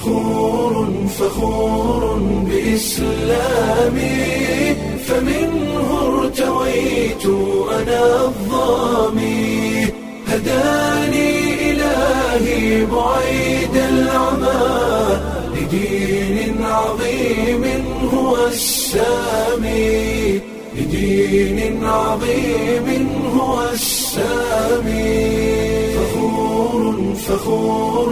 فخور فخور بإسلامي فمنه ارتويت أنا الظامي هداني إلهي بعيد العمى لدين عظيم هو السامي لدين عظيم هو السامي فخور فخور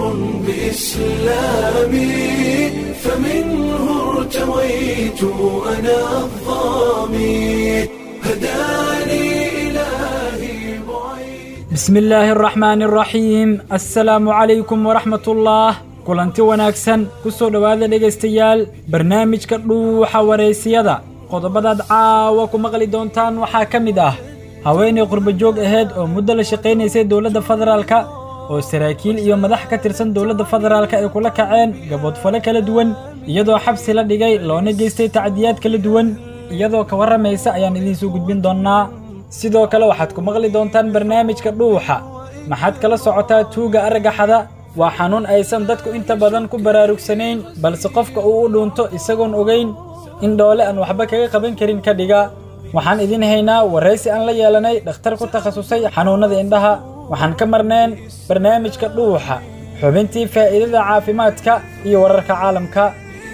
بإسلامي فمنه ارتويت أنا الظامي هداني إلهي بعيد bismi illaahi araxmaani araxiim assalaamu calaykum waraxmatullaah kulanti wanaagsan ku soo dhowaada dhegaystayaal barnaamijka dhuuxa waraysiyada qodobadaad caawa ku maqli doontaan waxaa ka mid ah haweenay qurbajoog ahayd oo muddo la shaqaynaysay dowladda federaalka oo saraakiil iyo madax ka tirsan dowladda federaalka ay kula kaceen gaboodfale kala duwan iyadoo xabsi la dhigay loona geystay tacdiyaad kala duwan iyadoo ka warramaysa ayaan idiinsoo gudbin doonnaa sidoo kale waxaad ku maqli doontaan barnaamijka dhuuxa maxaad kala socotaa tuuga argagaxada waa xanuun aysan dadku inta badan ku baraarugsanayn balse qofka uu u dhuunto isagoon ogayn in dhoole aan waxba kaga qaban karin ka dhiga waxaan idin haynaa waraysi aan la yeelanay dhakhtar ku takhasusay xanuunnada indhaha waxaan ka marneen barnaamijka dhuuxa xubintii faa'iidada caafimaadka iyo wararka caalamka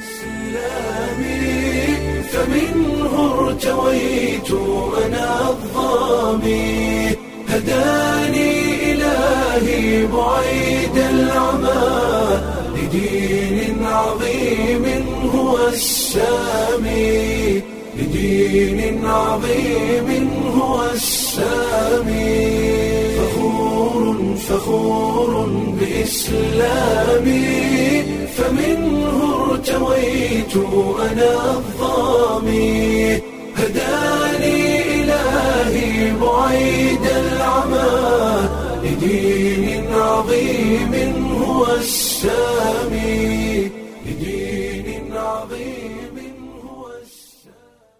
إسلامي فمنه ارتويت أنا الظامي هداني إلهي بعيد العمى لدين عظيم هو السامي لدين عظيم هو السامي فخور فخور بإسلامي فمنه ارتويت أنا الظامي هداني إلهي بعيد العمى لدين عظيم هو السامي لدين عظيم هو السامي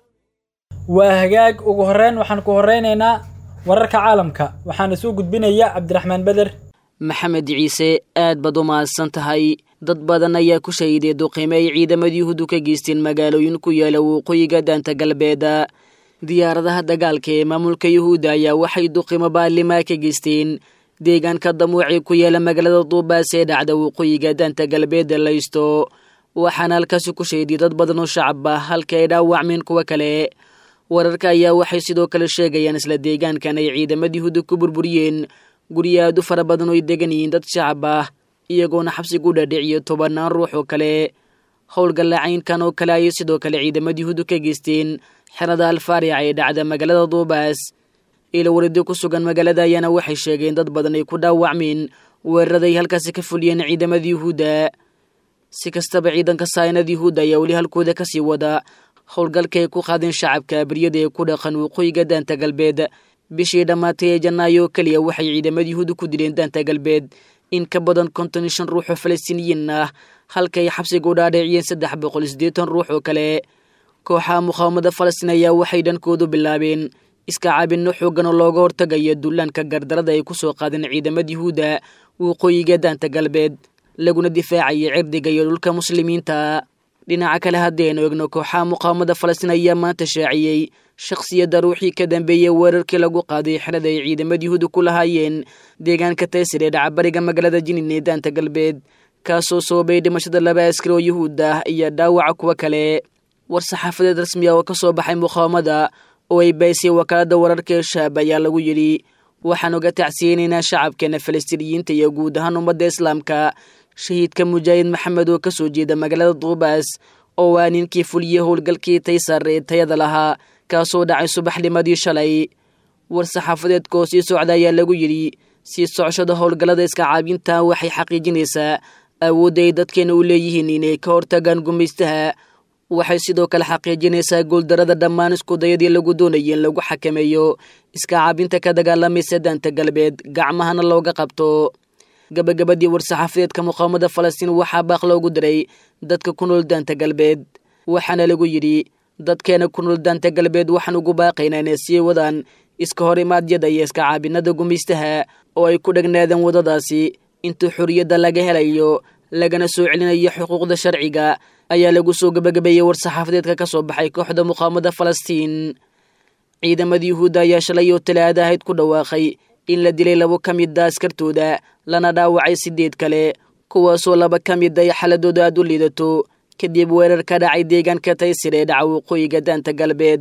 waa hagaag ugu horreyn waxaan ku horraynaynaa wararka caalamka waxaana soo gudbinaya cabdiraxmaan beder maxamed ciise aad baad u mahadsan tahay dad badan ayaa ku shahiday duqime ay ciidamadii yuhuuddu ka geysteen magaalooyin ku yaala waqooyiga daanta galbeeda diyaaradaha dagaalka ee maamulka yuhuudda ayaa waxay duqimo baalimaa ka geysteen deegaanka damuuci ku yaala magaalada duubaas ee dhacda waqooyiga daanta galbeeda laysto waxaana halkaasi ku shahiday dad badan oo shacab ah halka ay dhaawacmeen kuwo kale wararka ayaa waxay sidoo kale sheegayaan isla deegaankan ay ciidamada yuhuudda ku burburiyeen guryo aad u fara badan oo ay degan yihiin dad shacab ah iyagoona xabsigu dhaadhiciyo tobannaan ruux oo kale howlgallacaynkan oo kale ayay sidoo kale ciidamada yuhuuddu ka geysteen xerada alfaarica ee dhacda magaalada duubaas ilo waridi ku sugan magaalada ayaana waxay sheegeen dad badan ay ku dhaawacmeen weeraraday halkaasi ka fuliyeen ciidamada yuhuudda si kastaba ciidanka saayinada yuhuudda ayaa weli halkooda kasii wada howlgalka ay ku qaadeen shacabka abriyada ee ku dhaqan waqooyiga daanta galbeed bishii dhammaatay ee janaayo keliya waxay ciidamada yuhuudda ku dileen daanta galbeed in ka badan konton iyo shan ruux oo falastiiniyiin ah halka ay xabsiga u dhaadheeciyeen saddex boqol iyo siddeetan ruux oo kale kooxaha muqaawamada falastiin ayaa waxay dhankoodu bilaabeen iska caabinno xooggan oo looga hortagaya dullaanka gardarada ay ku soo qaadeen ciidamada yuhuudda waqooyiga daanta galbeed laguna difaacaya cirdiga iyo dhulka muslimiinta dhinaca kale haddii aynu egno kooxaha muqaawamada falastiin ayaa maanta shaaciyey shakhsiyadda ruuxii ka dambeeyey weerarkii lagu qaaday xerada ay ciidamada yuhuudda ku lahaayeen deegaanka taysir ee dhacabariga magaalada jinin ee daanta galbeed kaasoo sababay dhimashada laba askari oo yuhuud ah iyo dhaawaca kuwo kale war saxaafadeed rasmi ah oo ka soo baxay muqaawamada oo ay baysay wakaaladda wararka ee shaab ayaa lagu yidhi waxaan uga tacsiyeynaynaa shacabkeena falastiiniyiinta iyo guud ahaan ummadda islaamka shahiidka mujaahid maxamed oo ka soo jeeda magaalada duubaas oo waa ninkii fuliyey howlgalkii taysar ee tayada lahaa kaasoo dhacay subaxnimadii shalay war saxaafadeedkaoo sii socda ayaa lagu yidhi sii socoshada howlgallada iska caabinta waxay xaqiijinaysaa awoodda ay dadkeena u leeyihiin inay ka hortagaan gumaystaha waxay sidoo kale xaqiijinaysaa guuldarada dhammaan iskudayadii lagu doonayay in lagu xakameeyo iska caabinta ka dagaalamaysa daanta galbeed gacmahana looga qabto gabagabadii war-saxaafadeedka muqaawamada falastiin waxaa baaq loogu diray dadka ku nool daanta galbeed waxaana lagu yidhi dadkeena ku nool daanta galbeed waxaan ugu baaqaynaa inay sii wadaan iska hor imaadyada iyo iska caabinada gumaystaha oo ay ku dhegnaadeen waddadaasi inta xorriyadda laga helayo lagana soo celinayo xuquuqda sharciga ayaa lagu soo gebagabeeyey war-saxaafadeedka ka soo baxay kooxda muqaamada falastiin ciidamada yuhuudda ayaa shalay oo talaada ahayd ku dhawaaqay in la dilay labo ka mida askartooda lana dhaawacay sideed kale kuwaasoo laba ka mid ay xaladooda aad u liidato kadib weerar ka dhacay deegaanka taysir ee dhaca waqooyiga daanta galbeed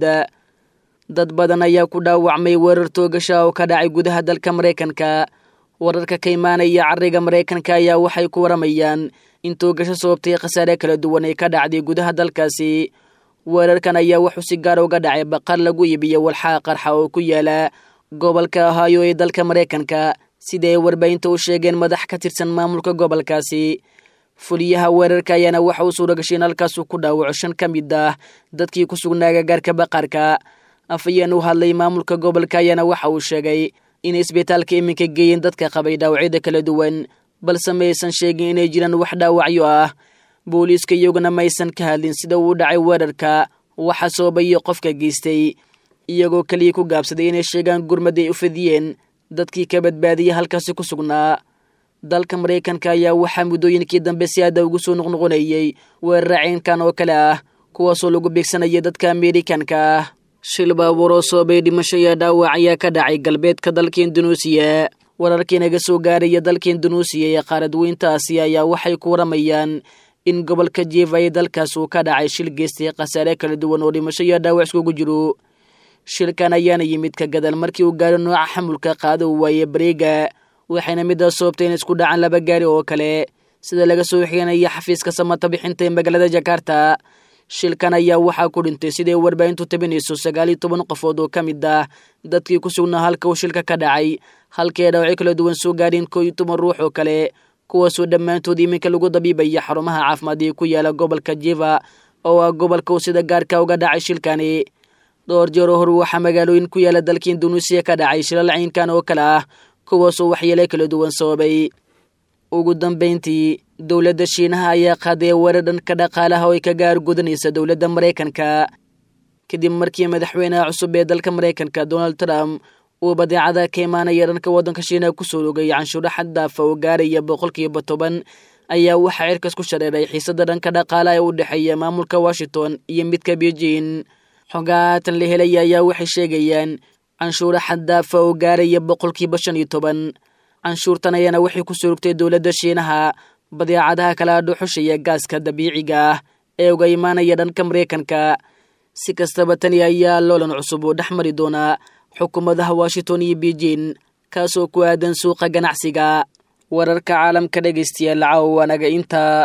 dad badan ayaa ku dhaawacmay weerar toogasha oo ka dhacay gudaha dalka maraykanka wararka ka imaanaya cariga maraykanka ayaa waxay ku waramayaan in toogasho sababtay khasaare kala duwan ay ka dhacday gudaha dalkaasi weerarkan ayaa wuxuu si gaar uga dhacay baqar lagu iibiyo walxaa qarxa oo ku yaala gobolka ohaayo ee dalka maraykanka sida ay warbaahinta u sheegeen madax ka tirsan maamulka gobolkaasi fuliyaha weerarka ayaana waxa uu suura gashay in halkaasuu ku dhaawaco shan ka mid ah dadkii ku sugnaa gagaarka baqarka afayeen u hadlay maamulka gobolka ayaana waxa uu sheegay inay isbitaalka iminka geeyeen dadka qabay dhaawacyada kala duwan balse maysan sheegin inay jiraan wax dhaawacyo ah booliiska iyaguna maysan ka hadlin sida uu dhacay weerarka waxa soobayo qofka geystay iyagoo keliya ku gaabsaday inay sheegaan gurmad ay u fidiyeen dadkii ka badbaadiyay halkaasi ku sugnaa dalka maraykanka ayaa waxaa muddooyinkii dambe si aada ugu soo noqnoqonayey weerara ceynkan oo kale ah kuwaasoo lagu beegsanaya dadka ameerikanka ah shil baabuur oo soobay dhimasho iyo dhaawac ayaa ka dhacay galbeedka dalka indunuusiya wararkii naga soo gaaraya dalka indunuusiya ee qaaradweynta aasiya ayaa waxay ku waramayaan in gobolka jieva ee dalkaas uu ka dhacay shil geystay khasaare kala duwan oo dhimasho iyo dhaawac iskugu jiro shilkan ayaana yimid ka gadal markii uu gaaro nooca xamulka qaada uu waaye bareega waxayna midaas sababtay in isku dhacaan laba gaari oo kale sida laga soo xiganayo xafiiska samata bixinta ee magaalada jakarta shilkan ayaa waxaa ku dhintay siday warbaahintu tabinayso sagaal iyo toban qofood oo ka mid ah dadkii ku sugnaa halka uu shilka ka dhacay halkii ay dhaawacyo kala duwan soo gaadheen koo iyo toban ruux oo kale kuwaasoo dhammaantood iminka lagu dabiibaya xarumaha caafimaad ee ku yaala gobolka jiva oo ah gobolka uu sida gaarka uga dhacay shilkani dhowr jeer oo hor waxaa magaalooyin ku yaala dalka indunuusiya ka dhacay shilal ciinkan oo kale ah kuwaasoo waxyeelo kala duwan sababay ugu dambayntii dowladda shiinaha ayaa qaaday weerar dhanka dhaqaalaha oo ay ka gaargudanaysa dowladda maraykanka kadib markii madaxweynaha cusub ee dalka maraykanka donald trump uu badeecada ka imaanaya dhanka waddanka shiinaha kusoo rogay canshuuro xad daafa oo gaaraya boqolkiiba toban ayaa waxaa cirkas ku shareeray xiisada dhanka dhaqaalaha ee u dhexeeya maamulka washington iyo midka beijing xogaatan la helaya ayaa waxay sheegayaan canshuuro xad daafa oo gaaraya boqolkiiba shan iyo toban canshuurtan ayaana waxay ku soo rogtay dowladda shiinaha badeecadaha kala dhuxushaya gaaska dabiiciga ah ee uga imaanaya dhanka maraykanka si kastaba tani ayaa loolan cusub oo dhex mari doonaa xukuumadaha washington iyo beijing kaasoo ku aadan suuqa ganacsiga wararka caalamka dhegaystayaal caawanaga intaa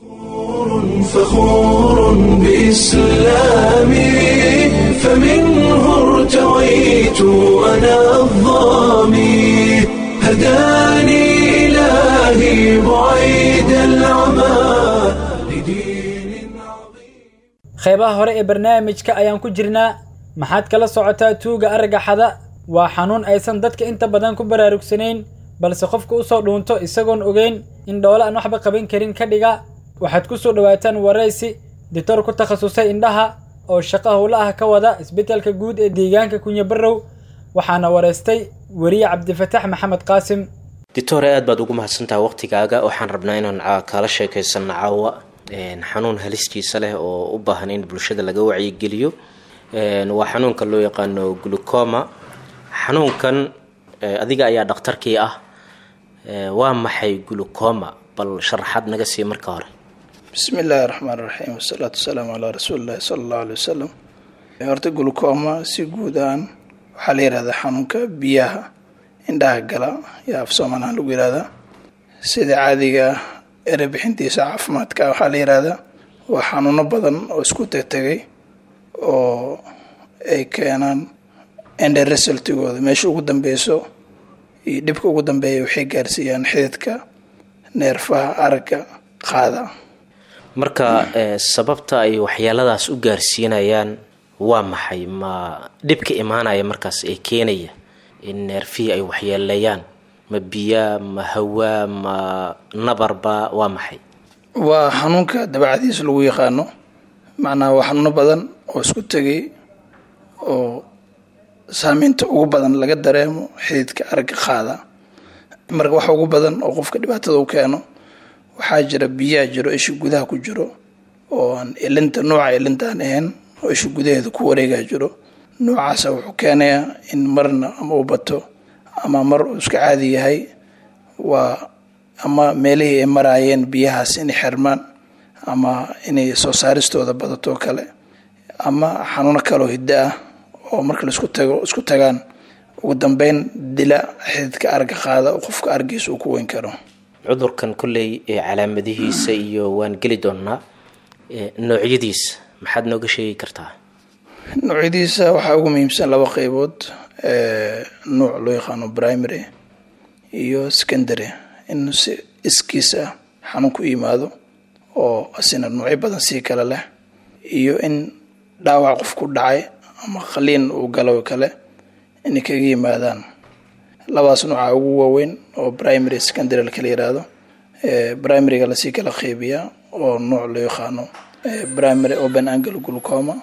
فخور بإسلامي فمنه ارتويت أنا الظامي هداني إلهي بعيد العمى لدين عظيم qeybaha hore ee barnaamijka ayaan ku jirnaa maxaad kala socotaa tuuga argagaxada waa xanuun aysan dadka inta badan ku baraarugsanayn balse qofka usoo dhuunto isagoon ogeyn in dhoole aan waxba qaban karin ka dhiga waxaad ku soo dhowaataan waraysi dictor ku takhasusay indhaha oo shaqo howla ah ka wada isbeddelka guud ee deegaanka kunyabarow waxaana waraystay weriye cabdifatax maxamed qaasim dictore aad baad ugu mahadsantaha waqtigaaga waxaan rabnaa inaan kaala sheekaysanno caawa xanuun halistiisa leh oo u baahan in bulshada laga wacyigeliyo waa xanuunka loo yaqaano glucoma xanuunkan adiga ayaa dhakhtarkii ah waa maxay glucoma bal sharaxaad naga sii marka hore bismi illaahi raxmaan raxiim wasalaatu wasalaamu calaa rasuulillahi sala allahu aley wasalam horta glucoma si guud ahaan waxaa la yihahdaa xanuunka biyaha indhaha gala yaa af soomaalihaan lagu yihahdaa sida caadiga erebixintiisa caafimaadka waxaa la yihahdaa waa xanuuno badan oo isku tegtegay oo ay keenaan enderesaltigooda meesha ugu dambeyso iyo dhibka ugu dambeeya waxay gaarsiiyaan xididka neerfaha aragga qaada marka sababta ay waxyeeladaas u gaarsiinayaan waa maxay ma dhibka imaanaya markaas ee keenaya in neerfihii ay waxyeeleeyaan ma biyaa ma hawaa ma nabarba waa maxay waa xanuunka dabacadiis lagu yaqaano macnaha waa xanuuno badan oo isku tegay oo saameynta ugu badan laga dareemo xididka aragga qaada marka waxa ugu badan oo qofka dhibaatada u keeno waxaa jira biyaa jiro isha gudaha ku jiro oo aan ilinta nooca ilintaan ahayn oo isha gudaheeda ku wareegaa jiro noocaasa wuxuu keenayaa in marna ama u bato ama mar uu iska caadi yahay waa ama meelihii ay maraayeen biyahaas inay xirmaan ama inay soo saaristooda badato kale ama xanuuno kaloo hiddo ah oo marka laisku tago isku tagaan ugu dambeyn dila xididka arga qaada oo qofka argiisa uu ku weyn karo cudurkan kolley ee calaamadihiisa iyo waan geli doonaa noocyadiisa maxaad nooga sheegi kartaa noocyadiisa waxaa ugu muhiimsan laba qeybood nuuc loo yaqaano primary iyo secondary in si iskiis ah xanuun ku yimaado oo asina noocyo badan sii kale leh iyo in dhaawac qof ku dhacay ama qaliin uu galo kale inay kaga yimaadaan labaas nooca ugu waaweyn oo primary secondary lakala yiraahdo primaryga lasii kala qeybiyaa oo nooc loo yaqaano primary open angle glucoma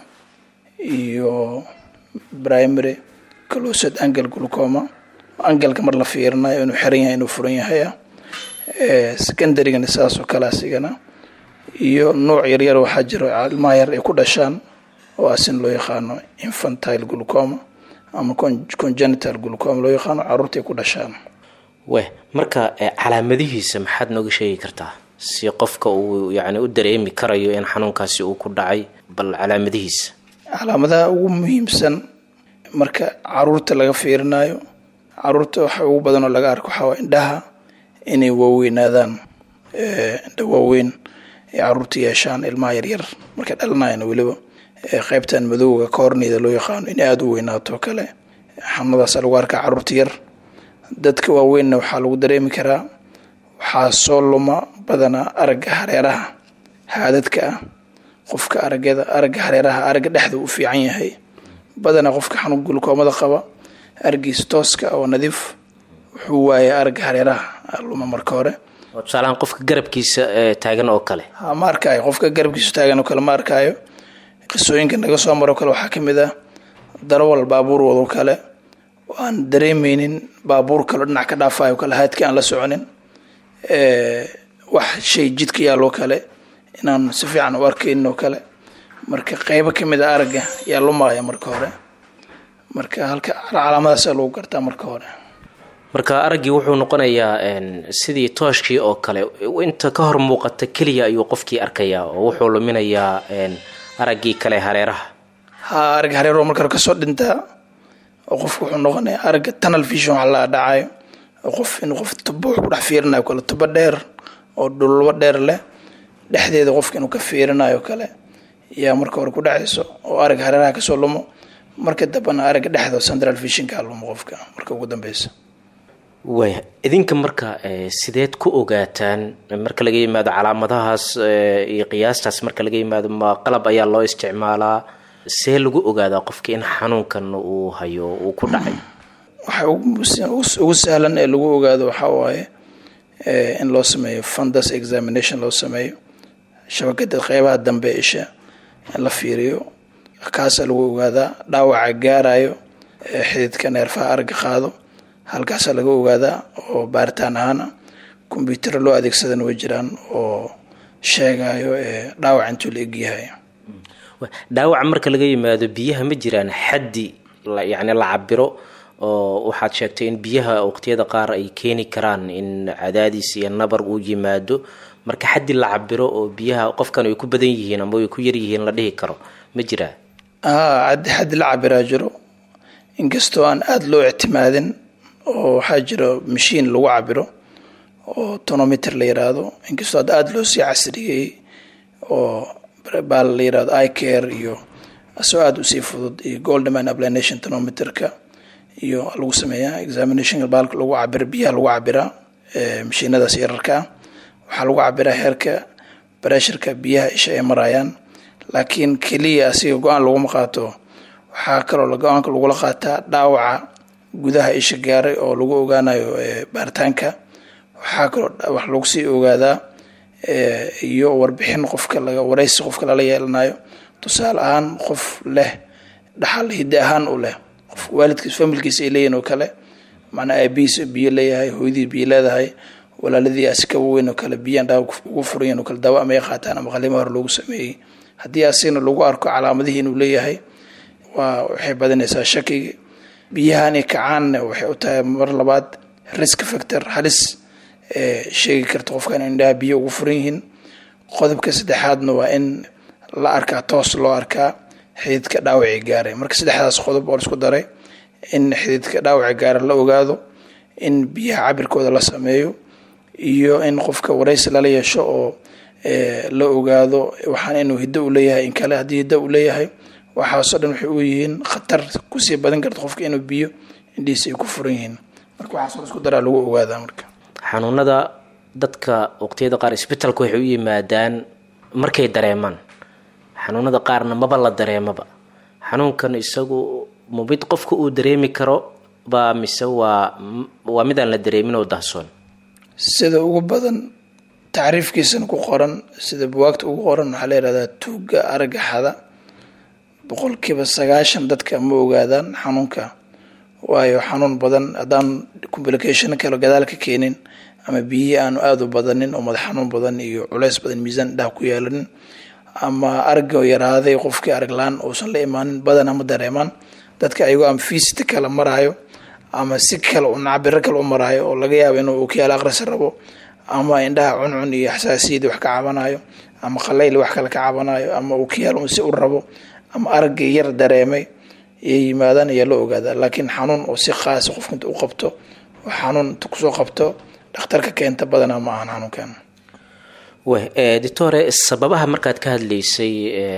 iyo primary closed angle glucoma angalka mar la fiirinayo inuu xiran yahay inuu furan yahay ah secondarygana saas oo kale asigana iyo nooc yaryar waxaa jiro ilmaha yar ay ku dhashaan oo asin loo yaqaano infantile glucoma ama congenital glucoma loo yaqaano caruurta ay ku dhashaan weh marka calaamadihiisa maxaad nooga sheegi kartaa si qofka uu yani u dareemi karayo in xanuunkaasi uu ku dhacay bal calaamadihiisa calaamadaha ugu muhiimsan marka caruurta laga fiirinayo caruurta waxa ugu badan oo laga arko waxaa waa indhaha inay waaweynaadaan indha waaweyn ay caruurta yeeshaan ilmaha yaryar markay dhalanayana weliba qeybtan madowga koorneyda loo yaqaano inay aada u weynaato kale xanuunadaasa lagu arkaa caruurta yar dadka waaweynna waxaa lagu dareemi karaa waxaa soo luma badanaa aragga hareeraha haadadka ah qofka aragyada aragga hareeraha aragga dhexda u fiican yahay badanaa qofka xanuun gulkoomada qaba argiisa tooska oo nadiif wuxuu waayay aragga hareeraha luma marka hore oo tusaalahaan qofka garabkiisa taagan oo kale ha ma arkaayo qofka garabkiisa taagan oo kale ma arkaayo qisooyinka naga soo maro kale waxaa kamid ah darawal baabuur wado kale oo aan dareemeynin baabuur kaleo dhinac ka dhaafayo kale haadka aan la soconin wax shay jidka yaaloo kale inaan si fiican u arkaynin oo kale marka qeybo kamid a aragga yaa lumaaya marka hore marka halka calaamadaasa lagu gartaa marka hore marka araggii wuxuu noqonayaa sidii tooshkii oo kale inta ka hor muuqata keliya ayuu qofkii arkayaa oo wuxuu luminayaa araggii kale hareeraha ha aragga hareero marka hore kasoo dhintaa oo qofku wuxuu noqonayaa aragga tunnel vision waxa la dhacayo oo qof inuu qof tubo wax ku dhex fiirinayo kale tubo dheer oo dhulbo dheer leh dhexdeeda qofka inuu ka fiirinayo kale yaa marka hore ku dhacayso oo aragga hareeraha kasoo lumo marka dambena aragga dhexda central visionka lumo qofka marka ugu dambeysa waaya idinka marka sideed ku ogaataan marka laga yimaado calaamadahaas iyo qiyaastaas marka laga yimaado ma qalab ayaa loo isticmaalaa see lagu ogaadaa qofka in xanuunkan uu hayo uu ku dhacay waxa ugu sahlan ee lagu ogaado waxaa waaye in loo sameeyo fundus examination loo sameeyo shabakada qeybaha dambe isha in la fiiriyo kaasaa lagu ogaadaa dhaawaca gaarayo xididka neerfaha aragga qaado halkaasaa laga ogaadaa oo baaritaan ahaana kombyutaro loo adeegsadana way jiraan oo sheegayo dhaawac intuu la egyahay dhaawaca marka laga yimaado biyaha ma jiraan xaddi yani la cabiro oo waxaad sheegtay in biyaha waqtiyada qaar ay keeni karaan in cadaadis iyo nabar uu yimaado marka xaddi la cabiro oo biyaha qofkan ay ku badan yihiin ama ay ku yar yihiin la dhihi karo ma jiraa a xaddi la cabiraa jiro inkastoo aan aada loo ictimaadin oo waxaa jiro mashiin lagu cabiro oo tonometer la yiraahdo inkastoo hadda aada loo sii casriyey oo baal la yirahdo icare iyo asoo aada usii fudud iyo goldman ablination tonometerka iyo lagu sameeyaa examinationka baalka lagu cabira biyaha lagu cabiraa mashiinadaas yararka ah waxaa lagu cabiraa heerka breshurka biyaha isha ay marayaan laakiin keliya asiga go-aan laguma qaato waxaa kaloo go-aanka lagula qaataa dhaawaca gudaha isha gaaray oo lagu ogaanayo baaritaanka waxaa kaloo wax lagu sii ogaadaa iyo warbixin qofka laga wareysi qofka lala yeelanayo tusaale ahaan qof leh dhaxal hidde ahaan u leh qof waalidkiis familkiisa ay leeyihin oo kale macnaa aabihiis biyo leeyahay hooyadii biyo leedahay walaaladii asika weyn oo kale biyo indhaha ugu furanyahin oo kale daawo ama ay qaataan ama qalimo hore loogu sameeyey haddii asigna lagu arko calaamadihii inuu leeyahay waa waxay badanaysaa shakiga biyahani kacaanna waxay u tahay mar labaad risk factor halis sheegi karta qofka in indhaha biyo ugu furan yihiin qodobka saddexaadna waa in la arkaa toos loo arkaa xididka dhaawacii gaaray marka saddexdaas qodob oo laisku daray in xididka dhaawaci gaara la ogaado in biyaha cabirkooda la sameeyo iyo in qofka waraysi lala yeesho oo la ogaado waxaan inuu hiddo u leeyahay in kale haddii hiddo uu leeyahay waxaasoo dhan waxay u yihiin khatar kusii badan karta qofka inuu biyo indhihiisa ay ku furan yihiin marka waxaasoo isku daraa lagu ogaadaa marka xanuunada dadka waqtiyada qaar isbitalka waxay u yimaadaan markay dareemaan xanuunada qaarna maba la dareemaba xanuunkan isagu ma mid qofka uu dareemi karo ba mise waa waa midaan la dareemin oo dahsoon sida ugu badan tacriifkiisana ku qoran sida buwaagta ugu qoran waxaa la yihahdaa tuugga aragaxada boqolkiiba sagaashan dadka ma ogaadaan xanuunka waayo xanuun badan haddaan complication kale gadaal ka keenin ama biyihii aanu aada u badanin oo madax xanuun badan iyo culeys badan miisaan indhaha ku yeelanin ama aragoo yaraaday qofkii araglaan uusan la imaanin badana ma dareemaan dadka ayagoo ama fiisita kale maraayo ama si kale cabiro kale u maraayo oo laga yaabo inuu kiyaal aqrisi rabo ama indhaha cuncun iyo xasaasiyadii wax ka cabanayo ama qalayl wax kale ka cabanayo ama uu kiyaal un si u rabo ama araggii yar dareemay iyo yimaadaan ayaa la ogaadaa laakiin xanuun oo si khaasa qofka inta u qabto oo xanuun inta kusoo qabto dhakhtarka keenta badanaa ma ahan xanuunkan doctore sababaha markaad ka hadlaysay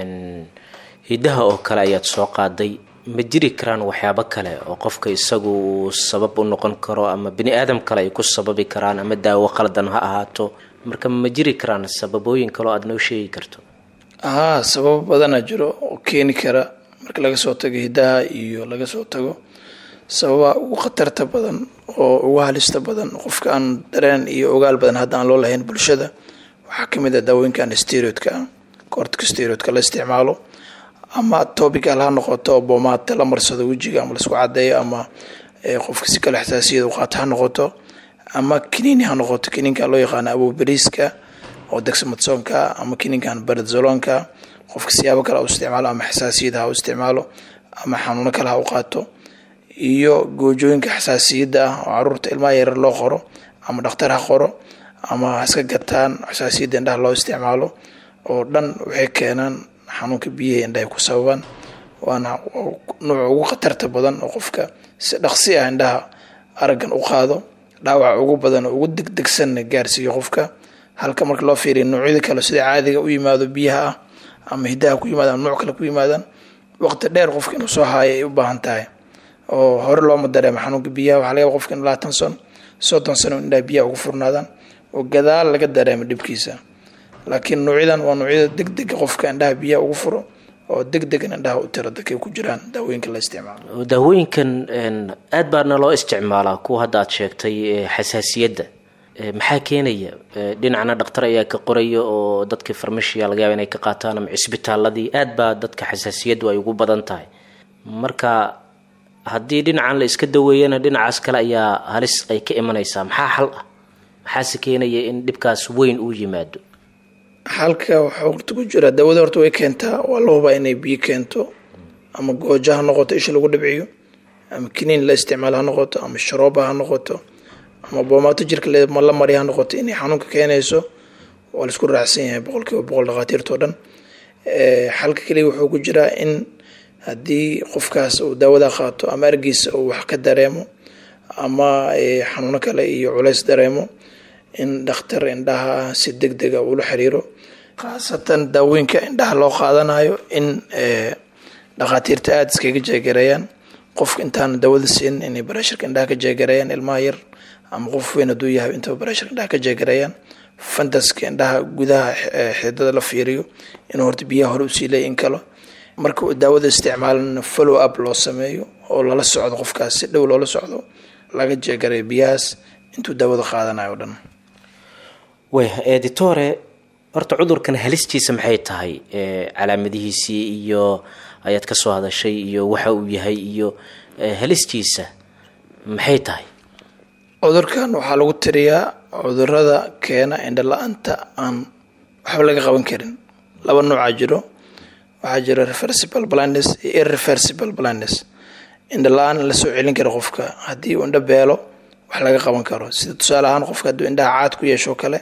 hiddaha oo kale ayaad soo qaaday ma jiri karaan waxyaabo kale oo qofka isagu uu sabab u noqon karo ama bini aadam kale ay ku sababi karaan ama daawo qaldan ha ahaato marka ma jiri karaan sababooyin kale oo aada noo sheegi karto haa sababo badana jiro oo keeni kara marka laga soo tago hiddaha iyo laga soo tago sababaha ugu khatarta badan oo ugu halista badan qofka aan dareen iyo ogaal badan hadda aan loo lahayn bulshada waxaa ka mid ah daawooyinkan steroidka ah koortka steroidka la isticmaalo ama topical ha noqoto oo boomaata la marsado wejiga ama laisku cadeeyo ama qofka si kale xasaasiyada u qaato ha noqoto ama kiniini ha noqoto kiniinkan loo yaqaano aboberiska oo degsamadsoonka ama kiniinkan barzolonka qofka siyaabo kale ha u isticmaalo ama xasaasiyada ha u isticmaalo ama xanuuno kale ha u qaato iyo goojooyinka xasaasiyadda ah oo caruurta ilmaha yarar loo qoro ama dhakhtar ha qoro ama haska gataan xasaasiyadda indhaha loo isticmaalo oo dhan waxay keenaan xanuunka biyaha indhahay ku sababaan waana nuuca ugu khatarta badan oo qofka si dhaqsi ah indhaha araggan u qaado dhaawaca ugu badan oo ugu degdegsanna gaarsiiyo qofka halka marka loo fiiriya noocyada kale sida caadiga u yimaado biyaha ah ama hiddaha ku yimaadaan nooc kale ku yimaadaan waqti dheer qofka inuu soo haayo ay u baahan tahay oo hore looma dareemo xanuunka biyaha waxaa laga yaba qofka in labaatan sano soddon sano indhaha biyaha ugu furnaadaan oo gadaal laga dareemo dhibkiisa laakiin noocyadan waa noocyada degdega qofka indhaha biyaha ugu furo oo degdegan indhaha u tira dadkay ku jiraan daawooyinka la isticmaalo daawooyinkan aad baana loo isticmaalaa kuwa hadda aad sheegtay xasaasiyadda maxaa keenaya dhinacna dhakhtar ayaa ka qoraya oo dadkii farmashiya laga yaaba inay ka qaataan ama cisbitaaladii aad baa dadka xasaasiyaddu ay ugu badan tahay marka haddii dhinacan la iska daweeyana dhinacaas kale ayaa halis ay ka imanaysaa maxaa xal ah maxaase keenaya in dhibkaas weyn uu yimaado xalka waxaa horta ku jira daawada horta way keentaa waa la hubaa inay biyo keento ama goojo ha noqoto isha lagu dhibciyo ama kiniin la isticmaalo ha noqoto ama sharooba ha noqoto ama boomaato jirka la marya ha noqoto inay xanuunka keenayso waa laisku raacsan yahay boqol kiiba boqol dhakhaatiirtao dhan xalka keliya wuxuu ku jiraa in haddii qofkaas uu daawada qaato ama argiisa uu wax ka dareemo ama xanuuno kale iyo culays dareemo in dhakhtar indhaha si deg dega uula xiriiro khaasatan daawooyinka indhaha loo qaadanayo in dhakhaatiirta aada iskaga jeegareeyaan qofka intaana daawada siin inay barashirka indhaha ka jeegareeyaan ilmaha yar ama qof weyn hadduu yahay intaba barashirka indhaha ka jeegareeyaan fantaska indhaha gudaha xididada la fiiriyo inuu horta biyaha hore usii leeya in kalo marka uu daawada isticmaalana follow up loo sameeyo oo lala socdo qofkaas si dhow loola socdo laga jeegareeyo biyahaas intuu daawada qaadanayo o dhan way editore horta cudurkan halistiisa maxay tahay calaamadihiisii iyo ayaad ka soo hadashay iyo waxa uu yahay iyo halistiisa maxay tahay cudurkan waxaa lagu tiriyaa cudurada keena indho la-aanta aan waxba laga qaban karin laba noocaa jiro waxaa jira reversible blindness iyo irreversible blindness indho la-aan la soo celin kara qofka haddii uu indho beelo wax laga qaban karo sida tusaale ahaan qofka hadduu indhaha caad ku yeesho kale